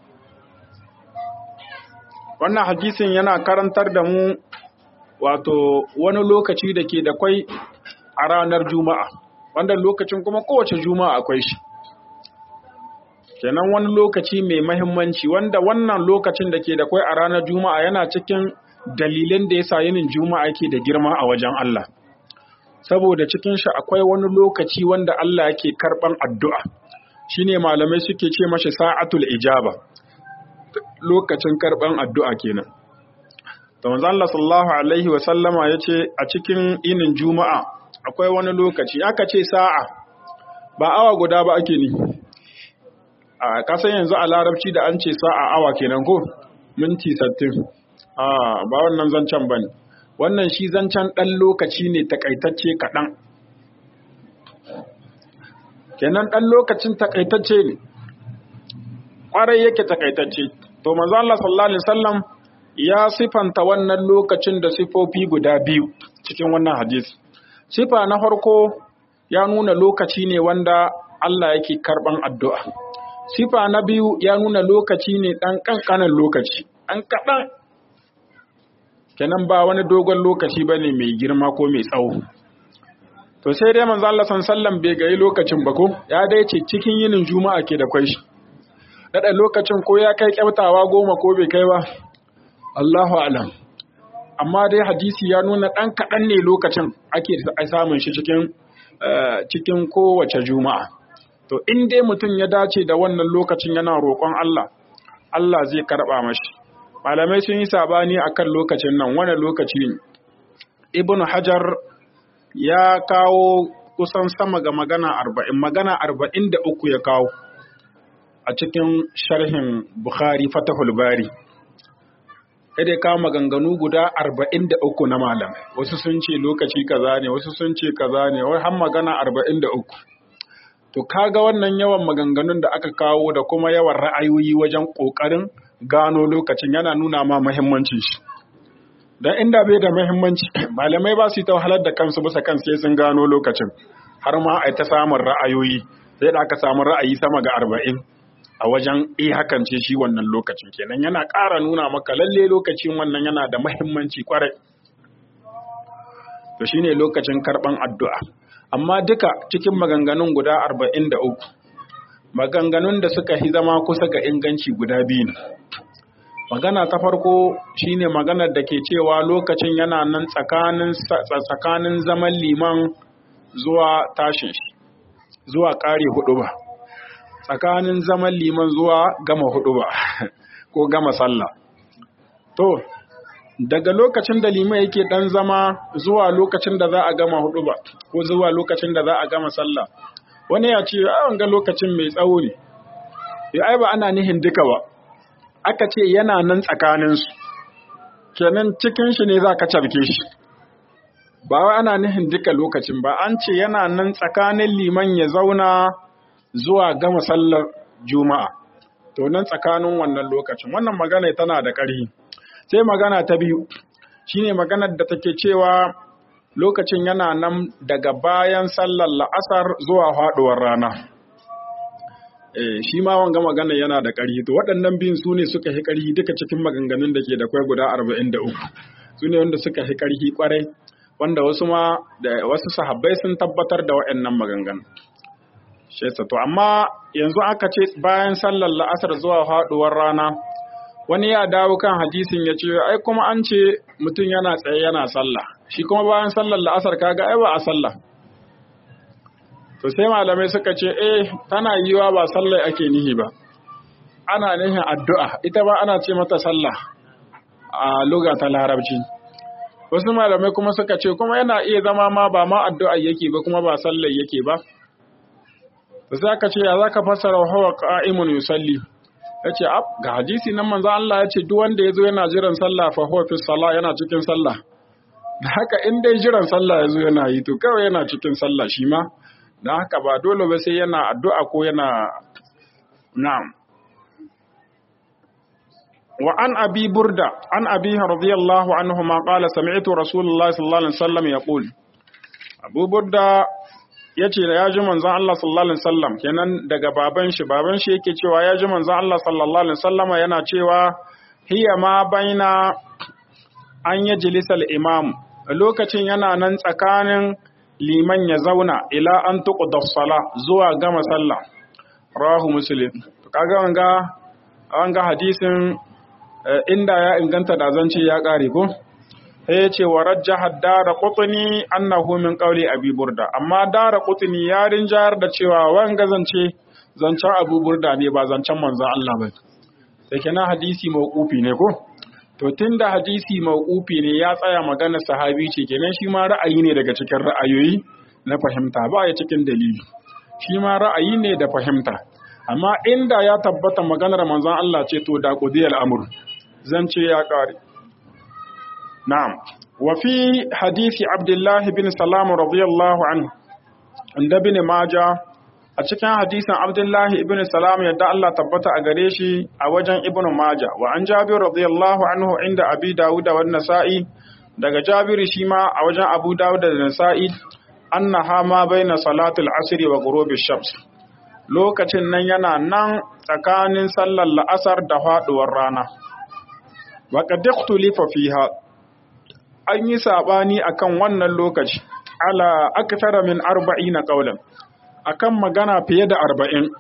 wannan hadisin yana karantar da mu wato wani lokaci da ke da kwai a ranar juma'a wanda lokacin kuma kowace juma'a akwai shi kenan wani lokaci mai mahimmanci wanda wannan lokacin da ke da kwai a ranar juma'a yana cikin dalilan da ya sa yinin juma'a yake da girma a wajen Allah saboda cikin shi akwai wani lokaci wanda Allah yake karban addu'a shine malamai suke ce mashi sa'atul ijaba lokacin karban addu'a kenan to manzo Allah sallallahu alaihi wa sallama yace a cikin yinin juma'a akwai wani lokaci aka ce sa'a ba awa guda ba ake ni a kasan yanzu a larabci da an ce sa'a awa kenan ko minti 60 a ba wannan zancen bane wannan shi zancen dan lokaci ne takaitacce kaɗan kenan dan lokacin takaitacce ne kwarai yake takaitacce to manzo Allah sallallahu alaihi wasallam ya sifanta wannan lokacin da sifofi guda biyu cikin wannan hadisi sifa na farko ya nuna lokaci ne wanda Allah yake karban addu'a sifa na biyu ya nuna lokaci ne dan kankanan lokaci an kadan kenan ba wani dogon lokaci bane mai girma ko mai tsawo to sai dai manzo Allah sallallahu bai gayi lokacin ba ko ya dai ce cikin yinin juma'a ke da kwai shi dada lokacin ko ya kai kyautawa goma ko bai kai ba Allahu alam amma dai hadisi ya nuna ɗan kaɗan ne lokacin ake samun shi cikin cikin kowace juma'a to in dai mutum ya dace da wannan lokacin yana roƙon Allah Allah zai karɓa mashi malamai sun yi sabani akan lokacin nan wani lokaci ne ibnu hajar ya kawo kusan sama ga magana arba'in magana arba'in da uku ya kawo a cikin sharhin bukhari fatahul bari kada kawo maganganu guda arba'in da uku na malam wasu sun ce lokaci kaza ne wasu sun ce kaza ne wai har magana arba'in da uku to kaga wannan yawan maganganun da aka kawo da kuma yawan ra'ayoyi wajen ƙoƙarin gano lokacin yana nuna ma muhimmancin shi dan inda bai da muhimmanci malamai ba su yi ta wahalar da kansu bisa kan sai sun gano lokacin har ma a ta samun ra'ayoyi sai da aka samu ra'ayi sama ga arba'in a wajen eh hakan ce shi wannan lokacin kenan yana ƙara nuna maka lalle lokacin wannan yana da mahimmanci kwarai to shine lokacin karɓan addu'a amma duka cikin maganganun guda arba'in da uku maganganun da suka hi zama kusa ga inganci guda biyu ne magana ta farko shine maganar da ke cewa lokacin yana nan tsakanin tsakanin zaman liman zuwa tashin shi zuwa ƙare hudu ba tsakanin zaman liman zuwa gama hudu ba ko gama sallah to daga lokacin da liman yake dan zama zuwa lokacin da za a gama hudu ba ko zuwa lokacin da za a gama sallah wani ya ce a ga lokacin mai tsawo ne ya ai ba ana nihin duka ba aka ce yana nan tsakaninsu kenan cikin shi ne za ka cabke shi ba wai ana nihin duka lokacin ba an ce yana nan tsakanin liman ya zauna zuwa gama sallar juma'a to nan tsakanin wannan lokacin wannan magana tana da ƙarfi sai magana ta biyu shine maganar da take cewa lokacin yana nan daga bayan sallar la'asar zuwa faɗuwar rana eh shi ma wanga magana yana da ƙarfi to waɗannan biyun su ne suka fi ƙarfi duka cikin maganganun da ke da kwai guda 43 su ne wanda suka fi ƙarfi kwarai wanda wasu ma da wasu sahabbai sun tabbatar da waɗannan maganganun shi to amma yanzu aka ce bayan sallar la'asar zuwa faɗuwar rana wani ya dawo kan hadisin ya ce ai kuma an ce mutum yana tsaye yana sallah shi kuma bayan sallar la'asar kaga ai ba a sallah to sai malamai suka ce eh tana yiwa ba sallah ake nihi ba ana nihin addu'a ita ba ana ce mata sallah a luga ta larabci wasu malamai kuma suka ce kuma yana iya zama ma ba ma addu'a yake ba kuma ba sallah yake ba za ka ce ya za ka fassara hawa qa'imun yusalli yace ab ga hadisi nan manzo Allah yace duk wanda yazo yana jiran sallah fa huwa fi salah yana cikin sallah da haka in dai jiran sallah yazo yana yi to kawai yana cikin sallah shi ma dan haka ba dole ba sai yana addu'a ko yana na'am وعن أبي بردة عن أبيه رضي الله عنهما قال سمعت رسول الله صلى الله عليه وسلم يقول أبو بردة yace ya ji manzon Allah sallallahu alaihi wasallam kenan daga baban shi baban shi yake cewa ya ji manzon Allah sallallahu alaihi wasallam yana cewa hiya ma baina an yajlisa al-imam lokacin yana nan tsakanin liman ya zauna ila an tuqda sala zuwa gama sallah rawahu muslim kaga wanga wanga hadisin inda ya inganta da zance ya ƙare ko sai ya ce wa rajjaha dara qutni annahu min qawli abi burda amma dara qutni ya rinjayar da cewa wanga zance zancen abu burda ne ba zancen manzon Allah ba sai kenan hadisi mauqufi ne ko to tunda hadisi mauqufi ne ya tsaya magana sahabi ce kenan shi ma ra'ayi ne daga cikin ra'ayoyi na fahimta ba ya cikin dalili shi ma ra'ayi ne da fahimta amma inda ya tabbata maganar manzon Allah ce to da qudiyal amr zan ce ya kare na'am wa fi hadisi Abdullah bin Salam radiyallahu anhu inda bin Majah a cikin hadisin Abdullah ibn Salam yadda Allah tabbata a gare shi a wajen Ibn Majah wa an Jabir radiyallahu anhu inda Abi Dawud wa Nasa'i daga Jabir shi ma a wajen Abu Dawud da Nasa'i annaha ma baina salatul asri wa ghurubi shams lokacin nan yana nan tsakanin sallar la'asar da faduwar rana wa qad ikhtulifa fiha an yi sabani akan wannan lokaci ala akthara min 40 qawlan akan magana fiye da 40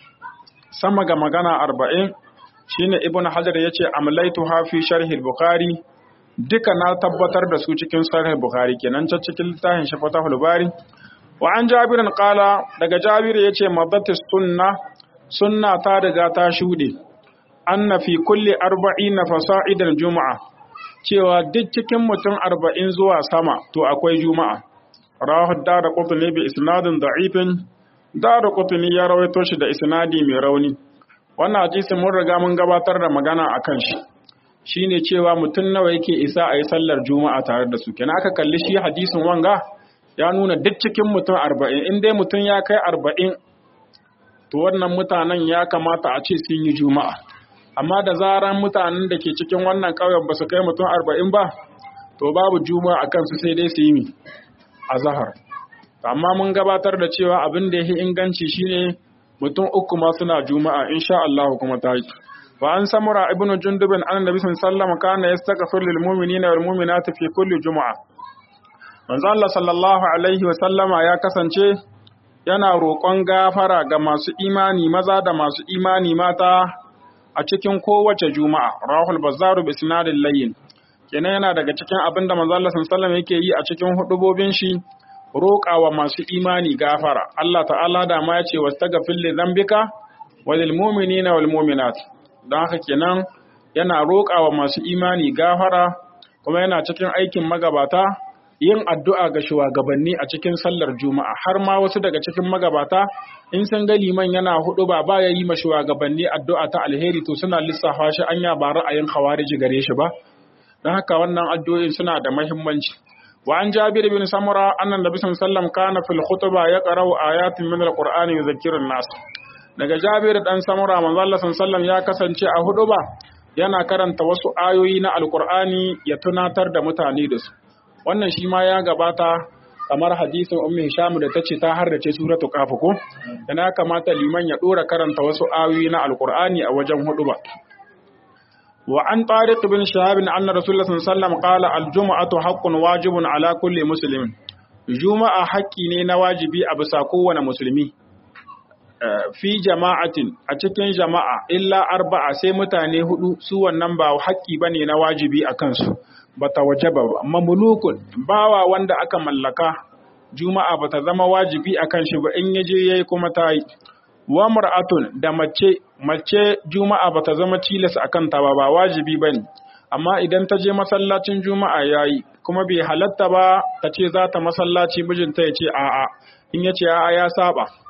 sama ga magana 40 shine ibnu hajar yace amlaitu ha fi sharh al-bukhari duka na tabbatar da su cikin sahih bukhari kenan ta cikin littafin shi fatahul bari wa an jabirin qala daga jabir yace madatis sunna sunna ta riga ta shude anna fi kulli arba'ina fasa'idan juma'a cewa duk cikin mutum arba'in zuwa sama to akwai juma'a rawahu dara qutni bi isnadin da'ifin dara qutni ya rawaito shi da isnadi mai rauni wannan hadisi mun riga mun gabatar da magana akan shi shine cewa mutum nawa yake isa a yi sallar juma'a tare da su kenan aka kalli shi hadisin wanga ya nuna duk cikin mutum arba'in in dai mutum ya kai arba'in to wannan mutanen ya kamata a ce sun yi juma'a amma da zaran mutanen da ke cikin wannan ƙauyen ba su kai mutum arba'in ba to babu juma'a a kansu sai dai su yi a zahar amma mun gabatar da cewa abin da ya fi inganci shine mutum uku ma suna juma'a insha Allah kuma ta yi وعن سمرة ابن جندب أن النبي صلى الله عليه وسلم كان يستغفر للمؤمنين والمؤمنات في كل جمعة من الله صلى الله عليه وسلم ya kasance yana roƙon gafara ga masu imani maza da masu imani mata a cikin kowace juma'a rahul bazzaru bi sinadin layyin kenan yana daga cikin abin da manzo Allah sallallahu yake yi a cikin hudubobin shi roƙawa masu imani gafara Allah ta'ala da ma ya ce wastaghfir li dhanbika walil mu'minina wal mu'minat don haka kenan yana roƙawa masu imani gafara kuma yana cikin aikin magabata yin addu'a ga shugabanni a cikin sallar juma'a har ma wasu daga cikin magabata in sun ga liman yana hudu ba baya yi ma shugabanni addu'a ta alheri to suna lissafa shi anya ba ra'ayin khawariji gare shi ba don haka wannan addu'o'in suna da muhimmanci wa an jabir bin samura annan nabi sallallahu kana fil khutba yaqra'u ayatin min alqur'ani yudhakkiru nas daga Jabir dan Samura manzo Allah sallallahu ya kasance a hudu ba yana karanta wasu ayoyi na Alkur'ani ya tunatar da mutane da su wannan shi ma ya gabata kamar hadisin Ummu Hisham da tace ta harrace suratul Qaf ko yana kamata liman ya dora karanta wasu ayoyi na Alkur'ani a wajen hudu ba wa an Tariq bin Shahab anna Rasulullah sallallahu alaihi wasallam qala al-jum'atu haqqun wajibun ala kulli muslimin juma'a haƙƙi ne na wajibi a bisa kowane musulmi fi jama'atin a cikin jama'a illa arba'a sai mutane hudu su wannan ba haƙƙi bane na wajibi a kansu bata wajaba ba mamlukun bawa wanda aka mallaka juma'a bata zama wajibi a kan shi ba in yaje yayi kuma ta yi wa mar'atun da mace mace juma'a bata zama tilas akan ta ba ba wajibi bane amma idan ta je masallacin juma'a yayi kuma bai halatta ba ta ce za ta masallaci mijinta ya ce a'a in ya ce a'a ya saba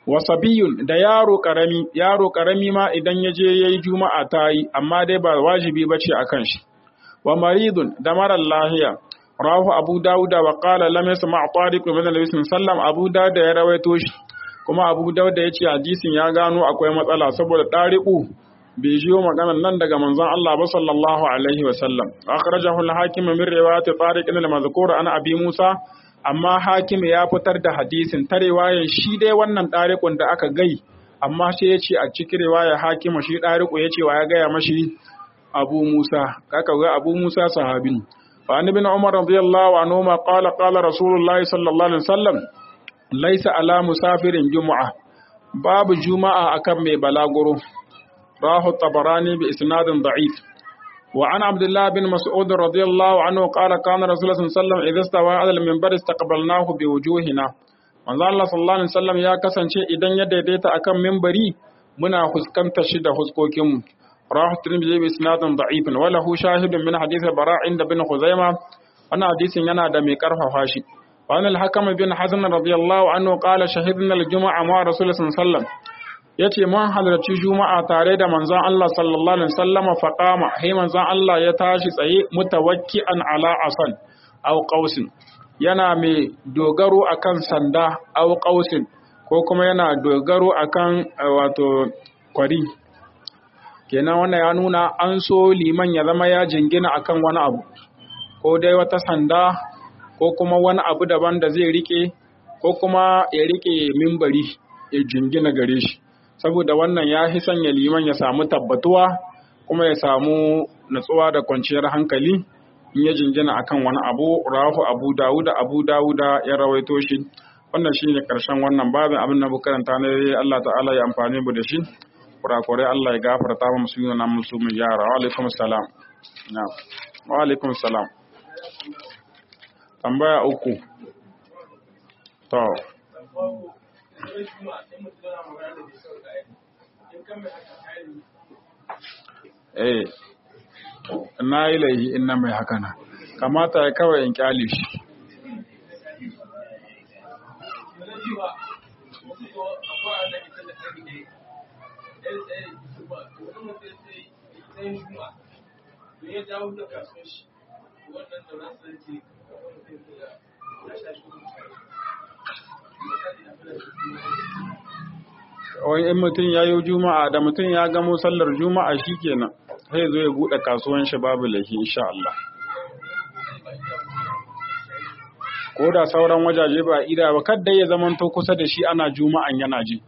wa sabiyun da yaro karami yaro karami ma idan ya je yayi juma'a ta yi amma dai ba wajibi bace akan shi wa maridun da marar lahiya rahu abu dauda wa qala lam yasma tariq min nabi sallam abu dauda ya rawaito shi kuma abu dauda ya ce hadisin ya gano akwai matsala saboda tariqu bai jiyo maganar nan daga manzon Allah ba sallallahu alaihi wa sallam akhrajahu al-hakim min riwayat tariq al-mazkur an abi musa amma hakim ya fitar da hadisin ta riwayar shi dai wannan tariqun da aka gai amma sai ya ce a cikin riwayar hakim shi tariqu ya ce wa ya gaya mashi abu musa kaka ga abu musa sahabin فعن ابن عمر رضي الله عنهما قال قال رسول الله صلى الله عليه وسلم ليس على مسافر جمعة باب جمعة أكم بلاغرو راه الطبراني بإسناد ضعيف وعن عبد الله بن مسعود رضي الله عنه قال كان رسول الله صلى الله عليه وسلم إذا استوى على المنبر استقبلناه بوجوهنا manzo Allah sallallahu alaihi wasallam ya kasance idan ya daidaita akan minbari muna fuskantar shi da huskokinmu رواه الترمذي بإسناد ضعيف وله شاهد من حديث البراء عند بن خزيمة أنا حديث ينا دمي كرف فاشي وأن الحكم بن حزم رضي الله عنه قال شهدنا الجمعة مع رسول الله صلى الله عليه وسلم yace mun halarci juma'a tare da manzon Allah sallallahu alaihi wasallama faqama sai manzon Allah ya tashi tsaye mutawakki'an ala asan aw qausin yana mai dogaro akan sanda aw qausin ko kuma yana dogaro akan wato kwari kenan wannan ya nuna an so liman ya zama ya jingina akan wani abu ko dai wata sanda ko kuma wani abu daban da zai rike ko kuma ya rike mimbari ya jingina gare shi saboda wannan ya fi sanya liman ya samu tabbatuwa kuma ya samu natsuwa da kwanciyar hankali in ya jingina akan wani abu rahu abu dawuda abu dawuda ya rawaito shi wannan shine karshen wannan babin abin da karanta ne Allah ta'ala ya amfani mu da shi kurakurai Allah ya gafarta wa musu yana musu mu yara wa alaikum salam na wa alaikum salam tambaya uku to eh na yi laihi in na mai haka na kamata ya kawai in kyale shi ya dawo da kasuwar shi wannan da za su ce ya sha shi wani in mutum ya yi juma'a da mutum ya gamo sallar juma'a shi kenan sai zo ya buɗe kasuwan shi babu laifi insha Allah ko da sauran wajaje ba ida ba kadda ya zamanto kusa da shi ana juma'an yana ji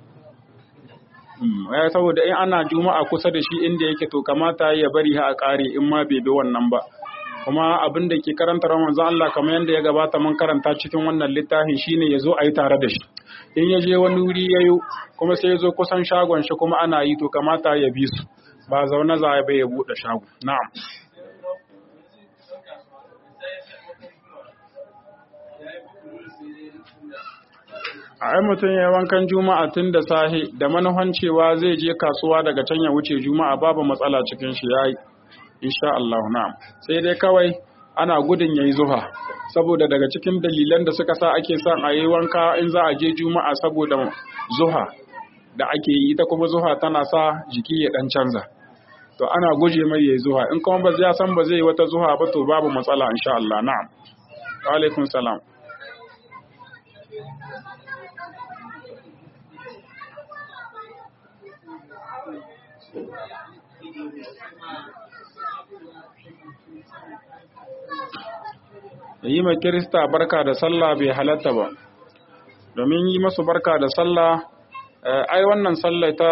ya saboda in ana juma'a kusa da shi inda yake to kamata ya bari ha a ƙare in ma bai bi wannan ba kuma abin da ke karanta manzon Allah kamar yadda ya gabata mun karanta cikin wannan littafin shine ya zo a yi tare da shi in ya je wani wuri ya yi kuma sai ya zo kusan shagon shi kuma ana yi to kamata ya bi su ba zaune za a bai ya buɗe shago na'am a ai mutum ya wankan juma'a tun da sahi da manufan cewa zai je kasuwa daga can ya wuce juma'a babu matsala cikin shi yayi insha Allah na'am sai dai kawai ana gudun yayi zuha saboda daga cikin dalilan da suka sa ake son a yi wanka in za a je juma'a saboda zuha da ake yi ita kuma zuha tana sa jiki ya dan canza to ana guje mai yayi zuha in kuma ba zai san ba zai wata zuha ba to babu matsala insha Allah na'am wa alaikum salam yi ma kirista barka da sallah bai halatta ba domin yi masu barka da sallah ai wannan sallah ta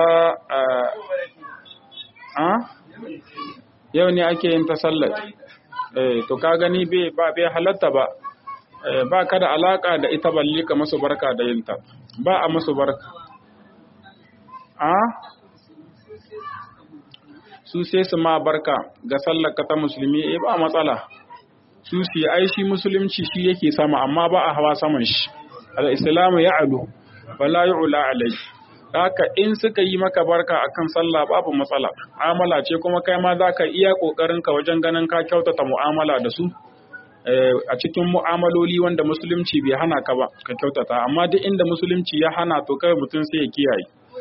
a yau ne ake yin ta sallah to ka gani ba bai halatta ba ba ka da alaka da ita balle ka masu barka da yinta ba a masu barka a su sai su ma barka ga sallar ka ta musulmi eh ba matsala su su ai shi musulunci shi yake sama amma ba a hawa saman shi al-islamu ya'lu wala yu'la alai haka in suka yi maka barka akan sallah babu matsala amala ce kuma kai ma zaka iya kokarin ka wajen ganin ka kyautata mu'amala da su a cikin mu'amaloli wanda musulunci bai hana ka ba ka kyautata amma duk inda musulunci ya hana to kai mutum sai ya kiyaye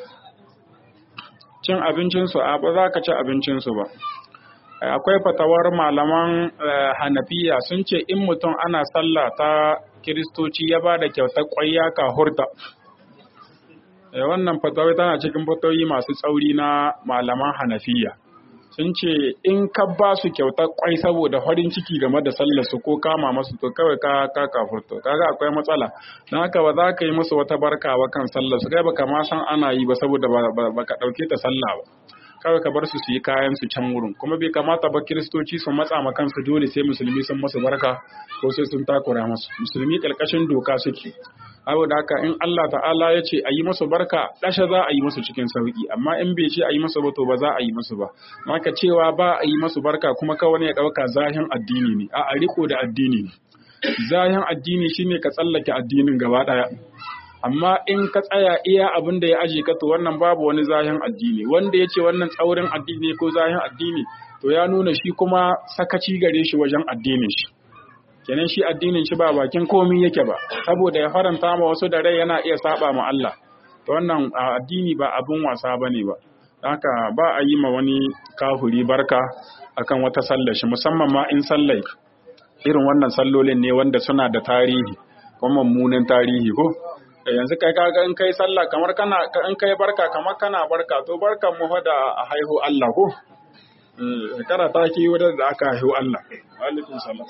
cin abincinsu a ba za ka ci abincinsu ba akwai fatawar malaman hanafiya sun ce in mutum ana sallah ta kiristoci ya ba da kyautar kwayya ka hurta wannan fatawai tana cikin fatawoyi masu tsauri na malaman hanafiya sun ce in ka ba su kyautar kwai saboda farin ciki game da sallar su ko kama masu to kawai ka ka kafurto kaga akwai matsala don haka ba za ka yi musu wata barka ba kan sallar su kai baka ma san ana yi ba saboda ba ka dauke ta sallah ba kawai ka bar su su yi kayan su can wurin kuma bai kamata ba kiristoci su matsa ma kansu dole sai musulmi sun masu barka ko sai sun takura masu musulmi karkashin doka suke saboda haka in Allah ta'ala ya ce a yi masu barka ɗasha za a yi masu cikin sauki amma in bai ce a yi masu ba to ba za a yi masu ba maka cewa ba a yi masu barka kuma kawai ya ɗauka zahin addini ne a riko da addini ne zahin addini shine ka tsallake addinin gaba ɗaya amma in ka tsaya iya abin da ya aje ka to wannan babu wani zahin addini wanda ya ce wannan tsaurin addini ko zahin addini to ya nuna shi kuma sakaci gare shi wajen addinin shi kenan shi addinin shi ba bakin komi yake ba saboda ya faranta ma wasu da rai yana iya saba ma Allah to wannan addini ba abun wasa bane ba haka ba a yi ma wani kafuri barka akan wata sallar shi musamman ma in sallai irin wannan sallolin ne wanda suna da tarihi kuma mummunan tarihi ko yanzu kai kaga in kai sallah kamar kana in kai barka kamar kana barka to barkan mu fa da haihu Allah ko kana ta ki wadda da aka haihu Allah alaikum salam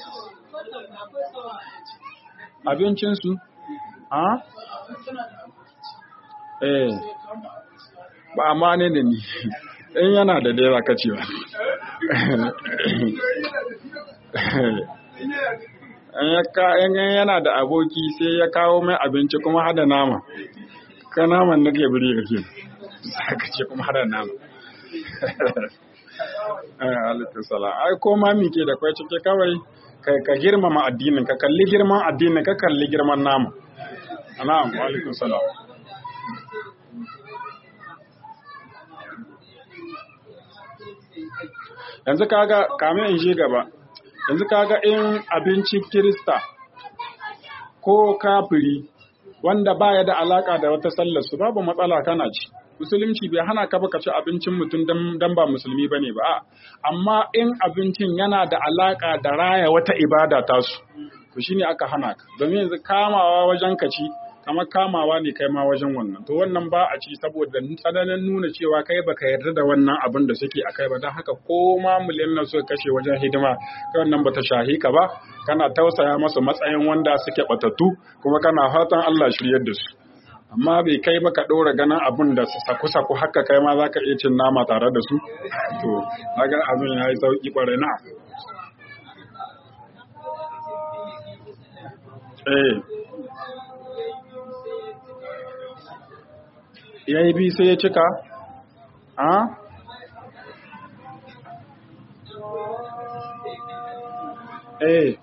abincinsu a eh ba amma ne da ni in yana da dai zaka ce ba in yana da aboki sai ya kawo mai abinci kuma hada nama ka naman na ke biri kake zaka ce kuma hada nama alaikum salam ai ko ma mi ke da kwai cike kawai ka girmama addinin ka kalli girman addinin ka kalli girman nama na'am wa alaikum salam yanzu kaga kame in je gaba yanzu kaga in abincin kirista ko kafiri wanda baya da alaka da wata sallar su babu matsala kana ci musulunci bai hana ka baka ci abincin mutum dan ba musulmi bane ba amma in abincin yana da alaka da raya wata ibada tasu to shine aka hana ka domin yanzu kamawa wajen ka ci kamar kamawa ne kai ma wajen wannan to wannan ba a ci saboda tsananin nuna cewa kai baka yarda da wannan abin da suke a kai ba don haka ko ma miliyan na suka kashe wajen hidima kai wannan bata shahi ka ba kana tausaya masu matsayin wanda suke batattu kuma kana fatan Allah shiryar da su amma bai kai ba ka ɗora ganin abin da su saku saku haka kai ma za ka iya cin nama tare da su to ga abin ya yi sauƙi ƙwarai na eh ya yi bi sai ya cika a eh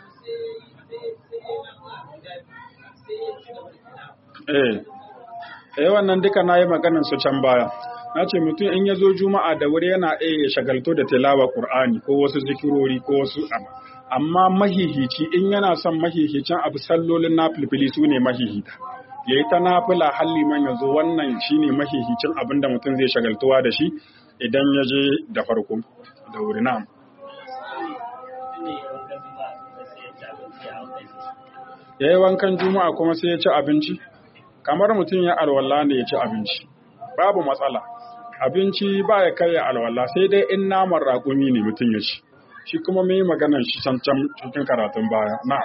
eh eh wannan duka na yi maganin su can baya na ce mutum in ya zo juma'a da wuri yana iya ya shagalto da tilawa qur'ani ko wasu zikirori ko wasu abu amma mahihici in yana son mahihicin abu sallolin nafilfili su ne mahihita ya yi ta nafila halli man ya zo wannan shine mahihicin abin da mutum zai shagaltuwa da shi idan ya je da farko da wuri na ya yi wankan juma'a kuma sai ya ci abinci kamar mutum ya alwala ne ya ci abinci babu matsala abinci ba ya karya alwala sai dai in naman raƙumi ne mutum ya ci shi kuma mai maganar shi can cikin karatun baya na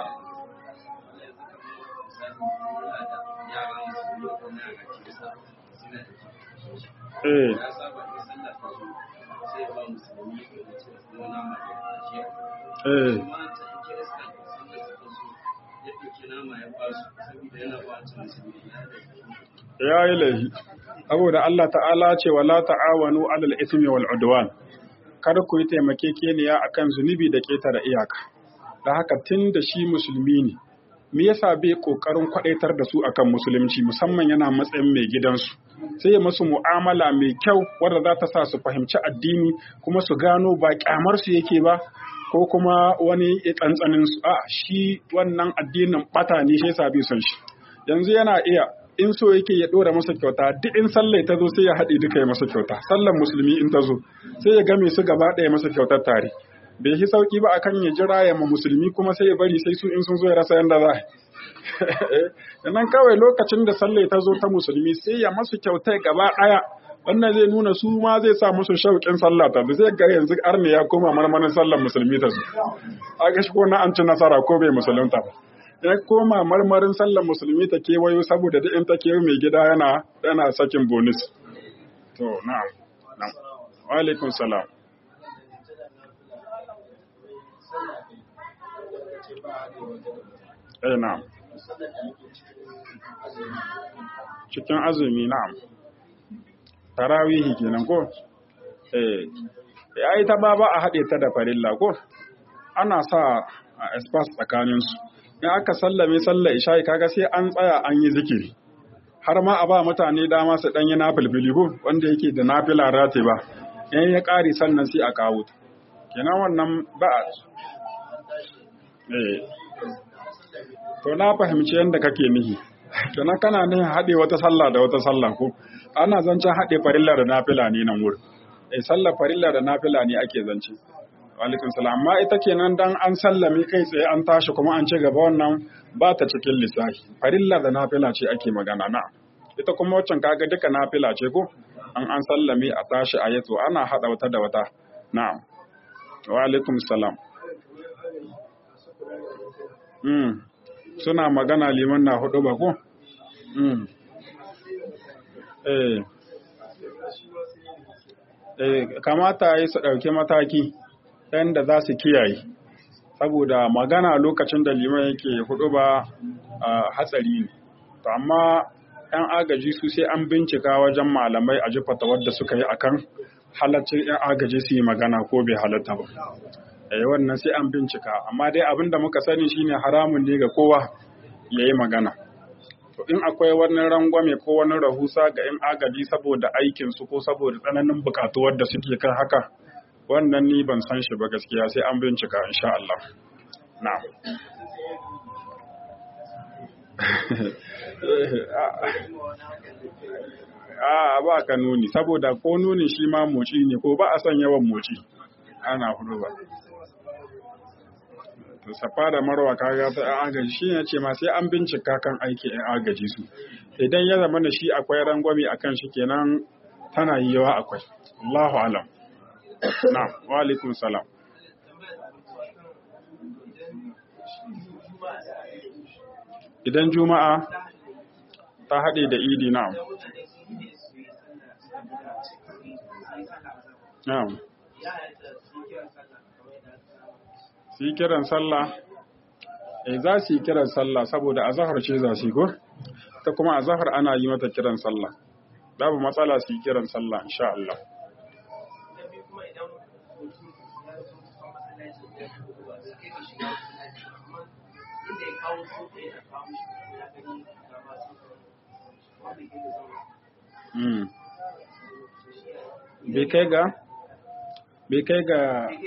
eh eh ya yi laifi saboda Allah ta'ala ce wala ta'awanu alal ismi wal udwan kada ku yi taimakekeniya akan zunubi da ketare iyaka da haka tun da shi musulmi ne me yasa bai kokarin kwadaitar da su akan musulunci musamman yana matsayin mai gidansu sai ya musu mu'amala mai kyau wadda za ta sa su fahimci addini kuma su gano ba kyamar su yake ba ko kuma wani tsantsanin su a shi wannan addinin bata ne shi yasa bai son shi yanzu yana iya in so yake ya dora masa kyauta duk in sallah ta zo sai ya haɗe duka ya masa kyauta sallar musulmi in ta zo sai ya game su gaba ɗaya masa kyautar tare bai yi sauki ba akan ya jira ya ma musulmi kuma sai ya bari sai su in sun zo ya rasa yanda za nan kawai lokacin da sallah ta zo ta musulmi sai ya masu kyautai gaba ɗaya wannan zai nuna su ma zai sa musu shauƙin sallah ta da zai ga yanzu arne ya koma marmarin sallar musulmi ta su a ga shi ko na an ci nasara ko bai musulunta ba ya koma marmarin sallar musulmi ta kewayo saboda duk in ta kewayo mai gida yana yana sakin bonus to na'am na'am wa alaikum salam eh na'am cikin azumi na'am tarawihi kenan ko eh ai ta ba ba a haɗe ta da farilla ko ana sa a espas tsakanin su in aka sallame sallar isha'i kaga sai an tsaya an yi zikiri har ma a ba mutane dama su ɗanyi nafilfili ko wanda yake da nafila rate ba in ya ƙari sannan sai a kawo ta kenan wannan ba eh to na fahimci yadda kake nihi kenan kana nihin haɗe wata sallah da wata sallah ko ana zancen haɗe farilla da nafila ne nan wurin eh sallar farilla da nafila ne ake zance alaikum salam amma ita kenan dan an sallame kai tsaye an tashi kuma an ci gaba wannan ba ta cikin lissafi farilla da nafila ce ake magana na ita kuma waccan kaga duka nafila ce ko an an sallame a tashi a yato ana hada wata da wata na'am wa alaikum salam mm suna magana liman na hudu ba ko mm eh eh kamata yi su dauke mataki da za su kiyaye saboda magana lokacin da liman yake hudu ba hatsari ne to amma yan agaji su sai an bincika wajen malamai a jifata wadda suka yi akan halaccin yan agaji su yi magana ko bai halatta ba eh wannan sai an bincika amma dai abin da muka sani shine haramun ne ga kowa ya yi magana to in akwai wani rangwame ko wani rahusa ga yan agaji saboda aikinsu ko saboda tsananin bukatuwar da suke kan haka wannan ni ban san shi ba gaskiya sai an bincika insha Allah na a ba ka nuni saboda ko nuni shi ma moci ne ko ba a son yawan moci ana hudu ba to safa da marwa kaga ta yan agaji shi ne ce ma sai an bincika kan aiki yan agaji su idan ya zama da shi akwai rangwame akan shi kenan tana yi yawa akwai Allahu alam Na'am, wa alaikum salam. Idan Juma'a ta haɗe da Idi na'am. Na'am. Su yi kiran sallah, eh za su yi kiran sallah saboda azahar ce za su yi ko? Ta kuma azahar ana yi mata kiran sallah. Babu matsala su yi kiran sallah, insha Allah. bai kai ga bai kai ga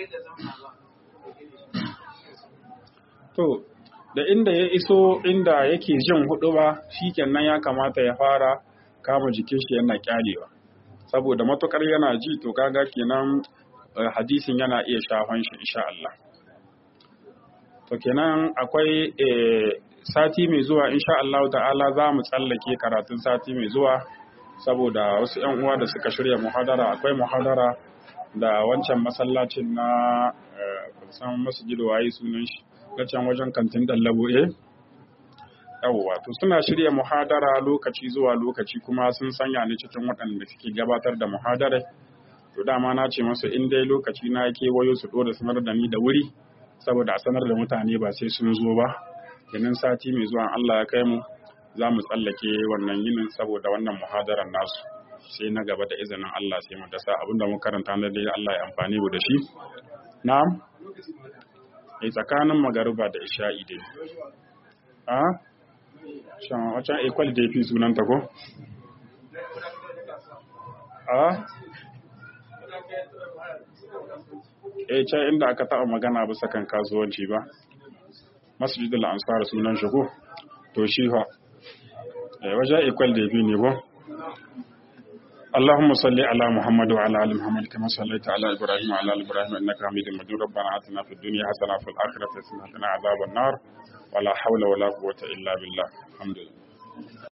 to da inda ya iso inda yake jin hudu ba shikenan ya kamata ya fara kama jikin shi yana kyalewa saboda matukar yana ji to kaga kenan hadisin yana iya shafan shi insha Allah to kenan akwai sati mai zuwa insha Allah ta'ala za mu tsallake karatun sati mai zuwa saboda wasu ‘yan uwa da suka shirya muhadara akwai muhadara da wancan masallacin na kusan masjid waye sunan shi na can wajen kantin dallabo eh yawwa to suna shirya muhadara lokaci zuwa lokaci kuma sun sanya ni cikin waɗanda suke gabatar da muhadara to dama na ce masu in dai lokaci na kewayo su ɗora sanar da ni da wuri saboda a sanar da mutane ba sai sun zo ba kenan sati mai zuwa Allah ya kai mu za mu tsallake wannan yinin saboda wannan muhadarar nasu sai na gaba da izinin Allah sai mu dasa abinda mu karanta na dai Allah ya amfani mu da shi na'am eh tsakanin magariba da isha'i dai a shan wacan equal da fi sunan ta ko a eh can inda aka taɓa magana bisa kan kasuwanci ba masjidul ansar sunan shi ko to shi fa eh wajen equal da bi ne ba اللهم صل على محمد وعلى ال محمد كما صليت على ابراهيم وعلى ال ابراهيم انك حميد مجيد ربنا اتنا في الدنيا حسنه وفي الاخره حسنه وقنا عذاب النار ولا حول ولا قوه الا بالله الحمد لله